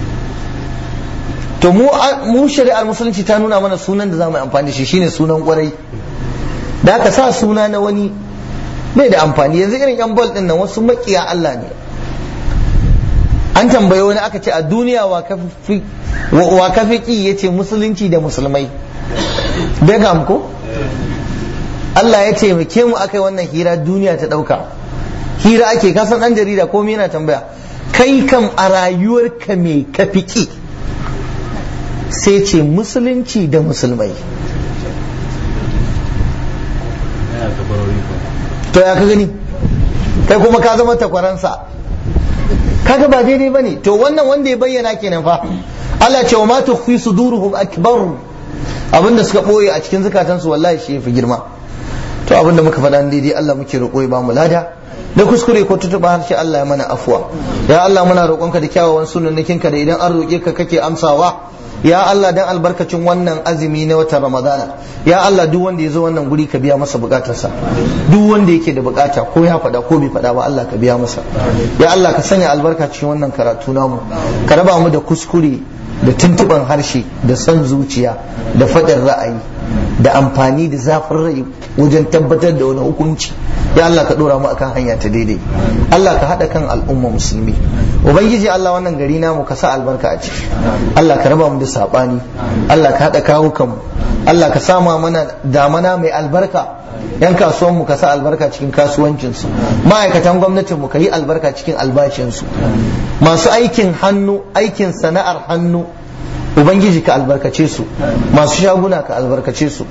to mu mu shari'ar musulunci ta nuna mana sunan da za mu yi amfani da shi shine sunan kwarai da aka sa suna na wani bai da amfani yanzu irin yan bol din nan wasu makiya Allah ne an tambaye wani aka ce a duniya wa kafi ki ya ce musulunci da musulmai Beckham ko Allah ya taimake mu aka yi wannan hira duniya ta ɗauka hira ake kasan ɗan jarida komai yana tambaya kai kam a rayuwarka me kafi ki sai ce musulunci da musulmai to ya ka gani kai kuma ka zama takwaransa kaga ba daidai bane to wannan wanda ya bayyana kenan fa Allah ce wa ma tukhfi suduruhum akbar abinda suka boye a cikin zukatansu wallahi shi yafi girma to abinda muka faɗa daidai Allah muke roƙo ya ba mu lada da kuskure ko tutuba harshe Allah ya mana afuwa ya Allah muna roƙonka da kyawawan sunannikinka da idan an roƙe ka kake amsawa ya Allah dan albarkacin wannan azumi na watan Ramadana ya Allah duk wanda ya zo wannan guri ka biya masa bukatarsa duk wanda yake da bukata ko ya faɗa ko bai faɗa ba Allah ka biya masa ya Allah ka sanya albarka cikin wannan karatu namu ka raba mu da kuskure da tuntuban harshe da son zuciya da faɗin ra'ayi da amfani da zafin rai wajen tabbatar da wani hukunci ya Allah ka dora mu akan hanya ta daidai Allah ka haɗa kan al'umma musulmi ubangiji Allah wannan gari namu ka sa albarka a ciki Allah ka raba mu da sabani Allah ka haɗa kawo kanmu Allah ka sama mana damana mai albarka yan kasuwan mu ka sa albarka cikin kasuwancinsu ma'aikatan gwamnatin mu ka yi albarka cikin albashinsu masu aikin hannu aikin sana'ar hannu ubangiji ka albarkace su masu shaguna ka albarkace su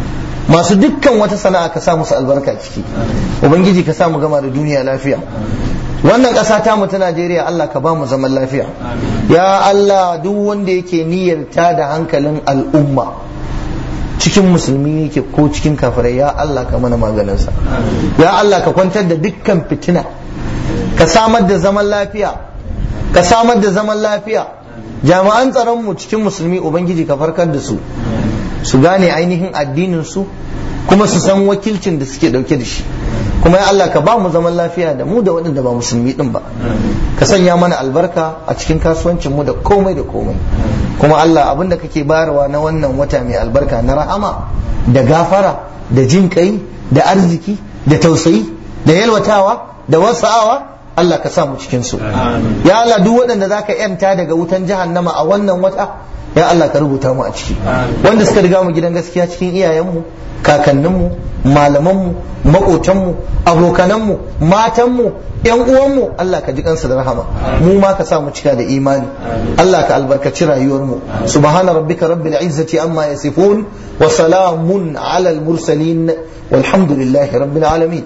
masu dukkan wata sana'a ka sa musu albarka ciki ubangiji ka sa mu gama da duniya lafiya wannan ƙasa ta mu ta Najeriya Allah ka ba mu zaman lafiya ya Allah duk wanda yake niyyar ta da hankalin al'umma cikin musulmi yake ko cikin kafirai ya Allah ka mana maganinsa ya Allah ka kwantar da dukkan fitina ka samar da zaman lafiya ka samar da zaman lafiya jami'an tsaron mu cikin musulmi ubangiji ka farkar da su su gane ainihin addinin su kuma su san wakilcin da suke dauke da shi kuma ya Allah ka ba mu zaman lafiya da mu da waɗanda ba musulmi din ba ka sanya mana albarka a cikin kasuwancin mu da komai da komai kuma Allah abin da kake bayarwa na wannan wata mai albarka na rahama da gafara da jin kai da arziki da tausayi da yalwatawa da wasa'awa Allah ka sa mu cikin su ya Allah duk waɗanda zaka yanta daga wutan jahannama a wannan wata ya Allah ka rubuta mu a ciki wanda suka riga mu gidan gaskiya cikin iyayenmu kakanninmu malamanmu maƙotanmu abokananmu matanmu yan uwanmu Allah ka ji kansu da rahama mu ma ka sa mu cika da imani Allah ka albarkaci rayuwarmu subhana rabbika rabbil izzati amma yasifun wa salamun ala al mursalin walhamdulillahi rabbil alamin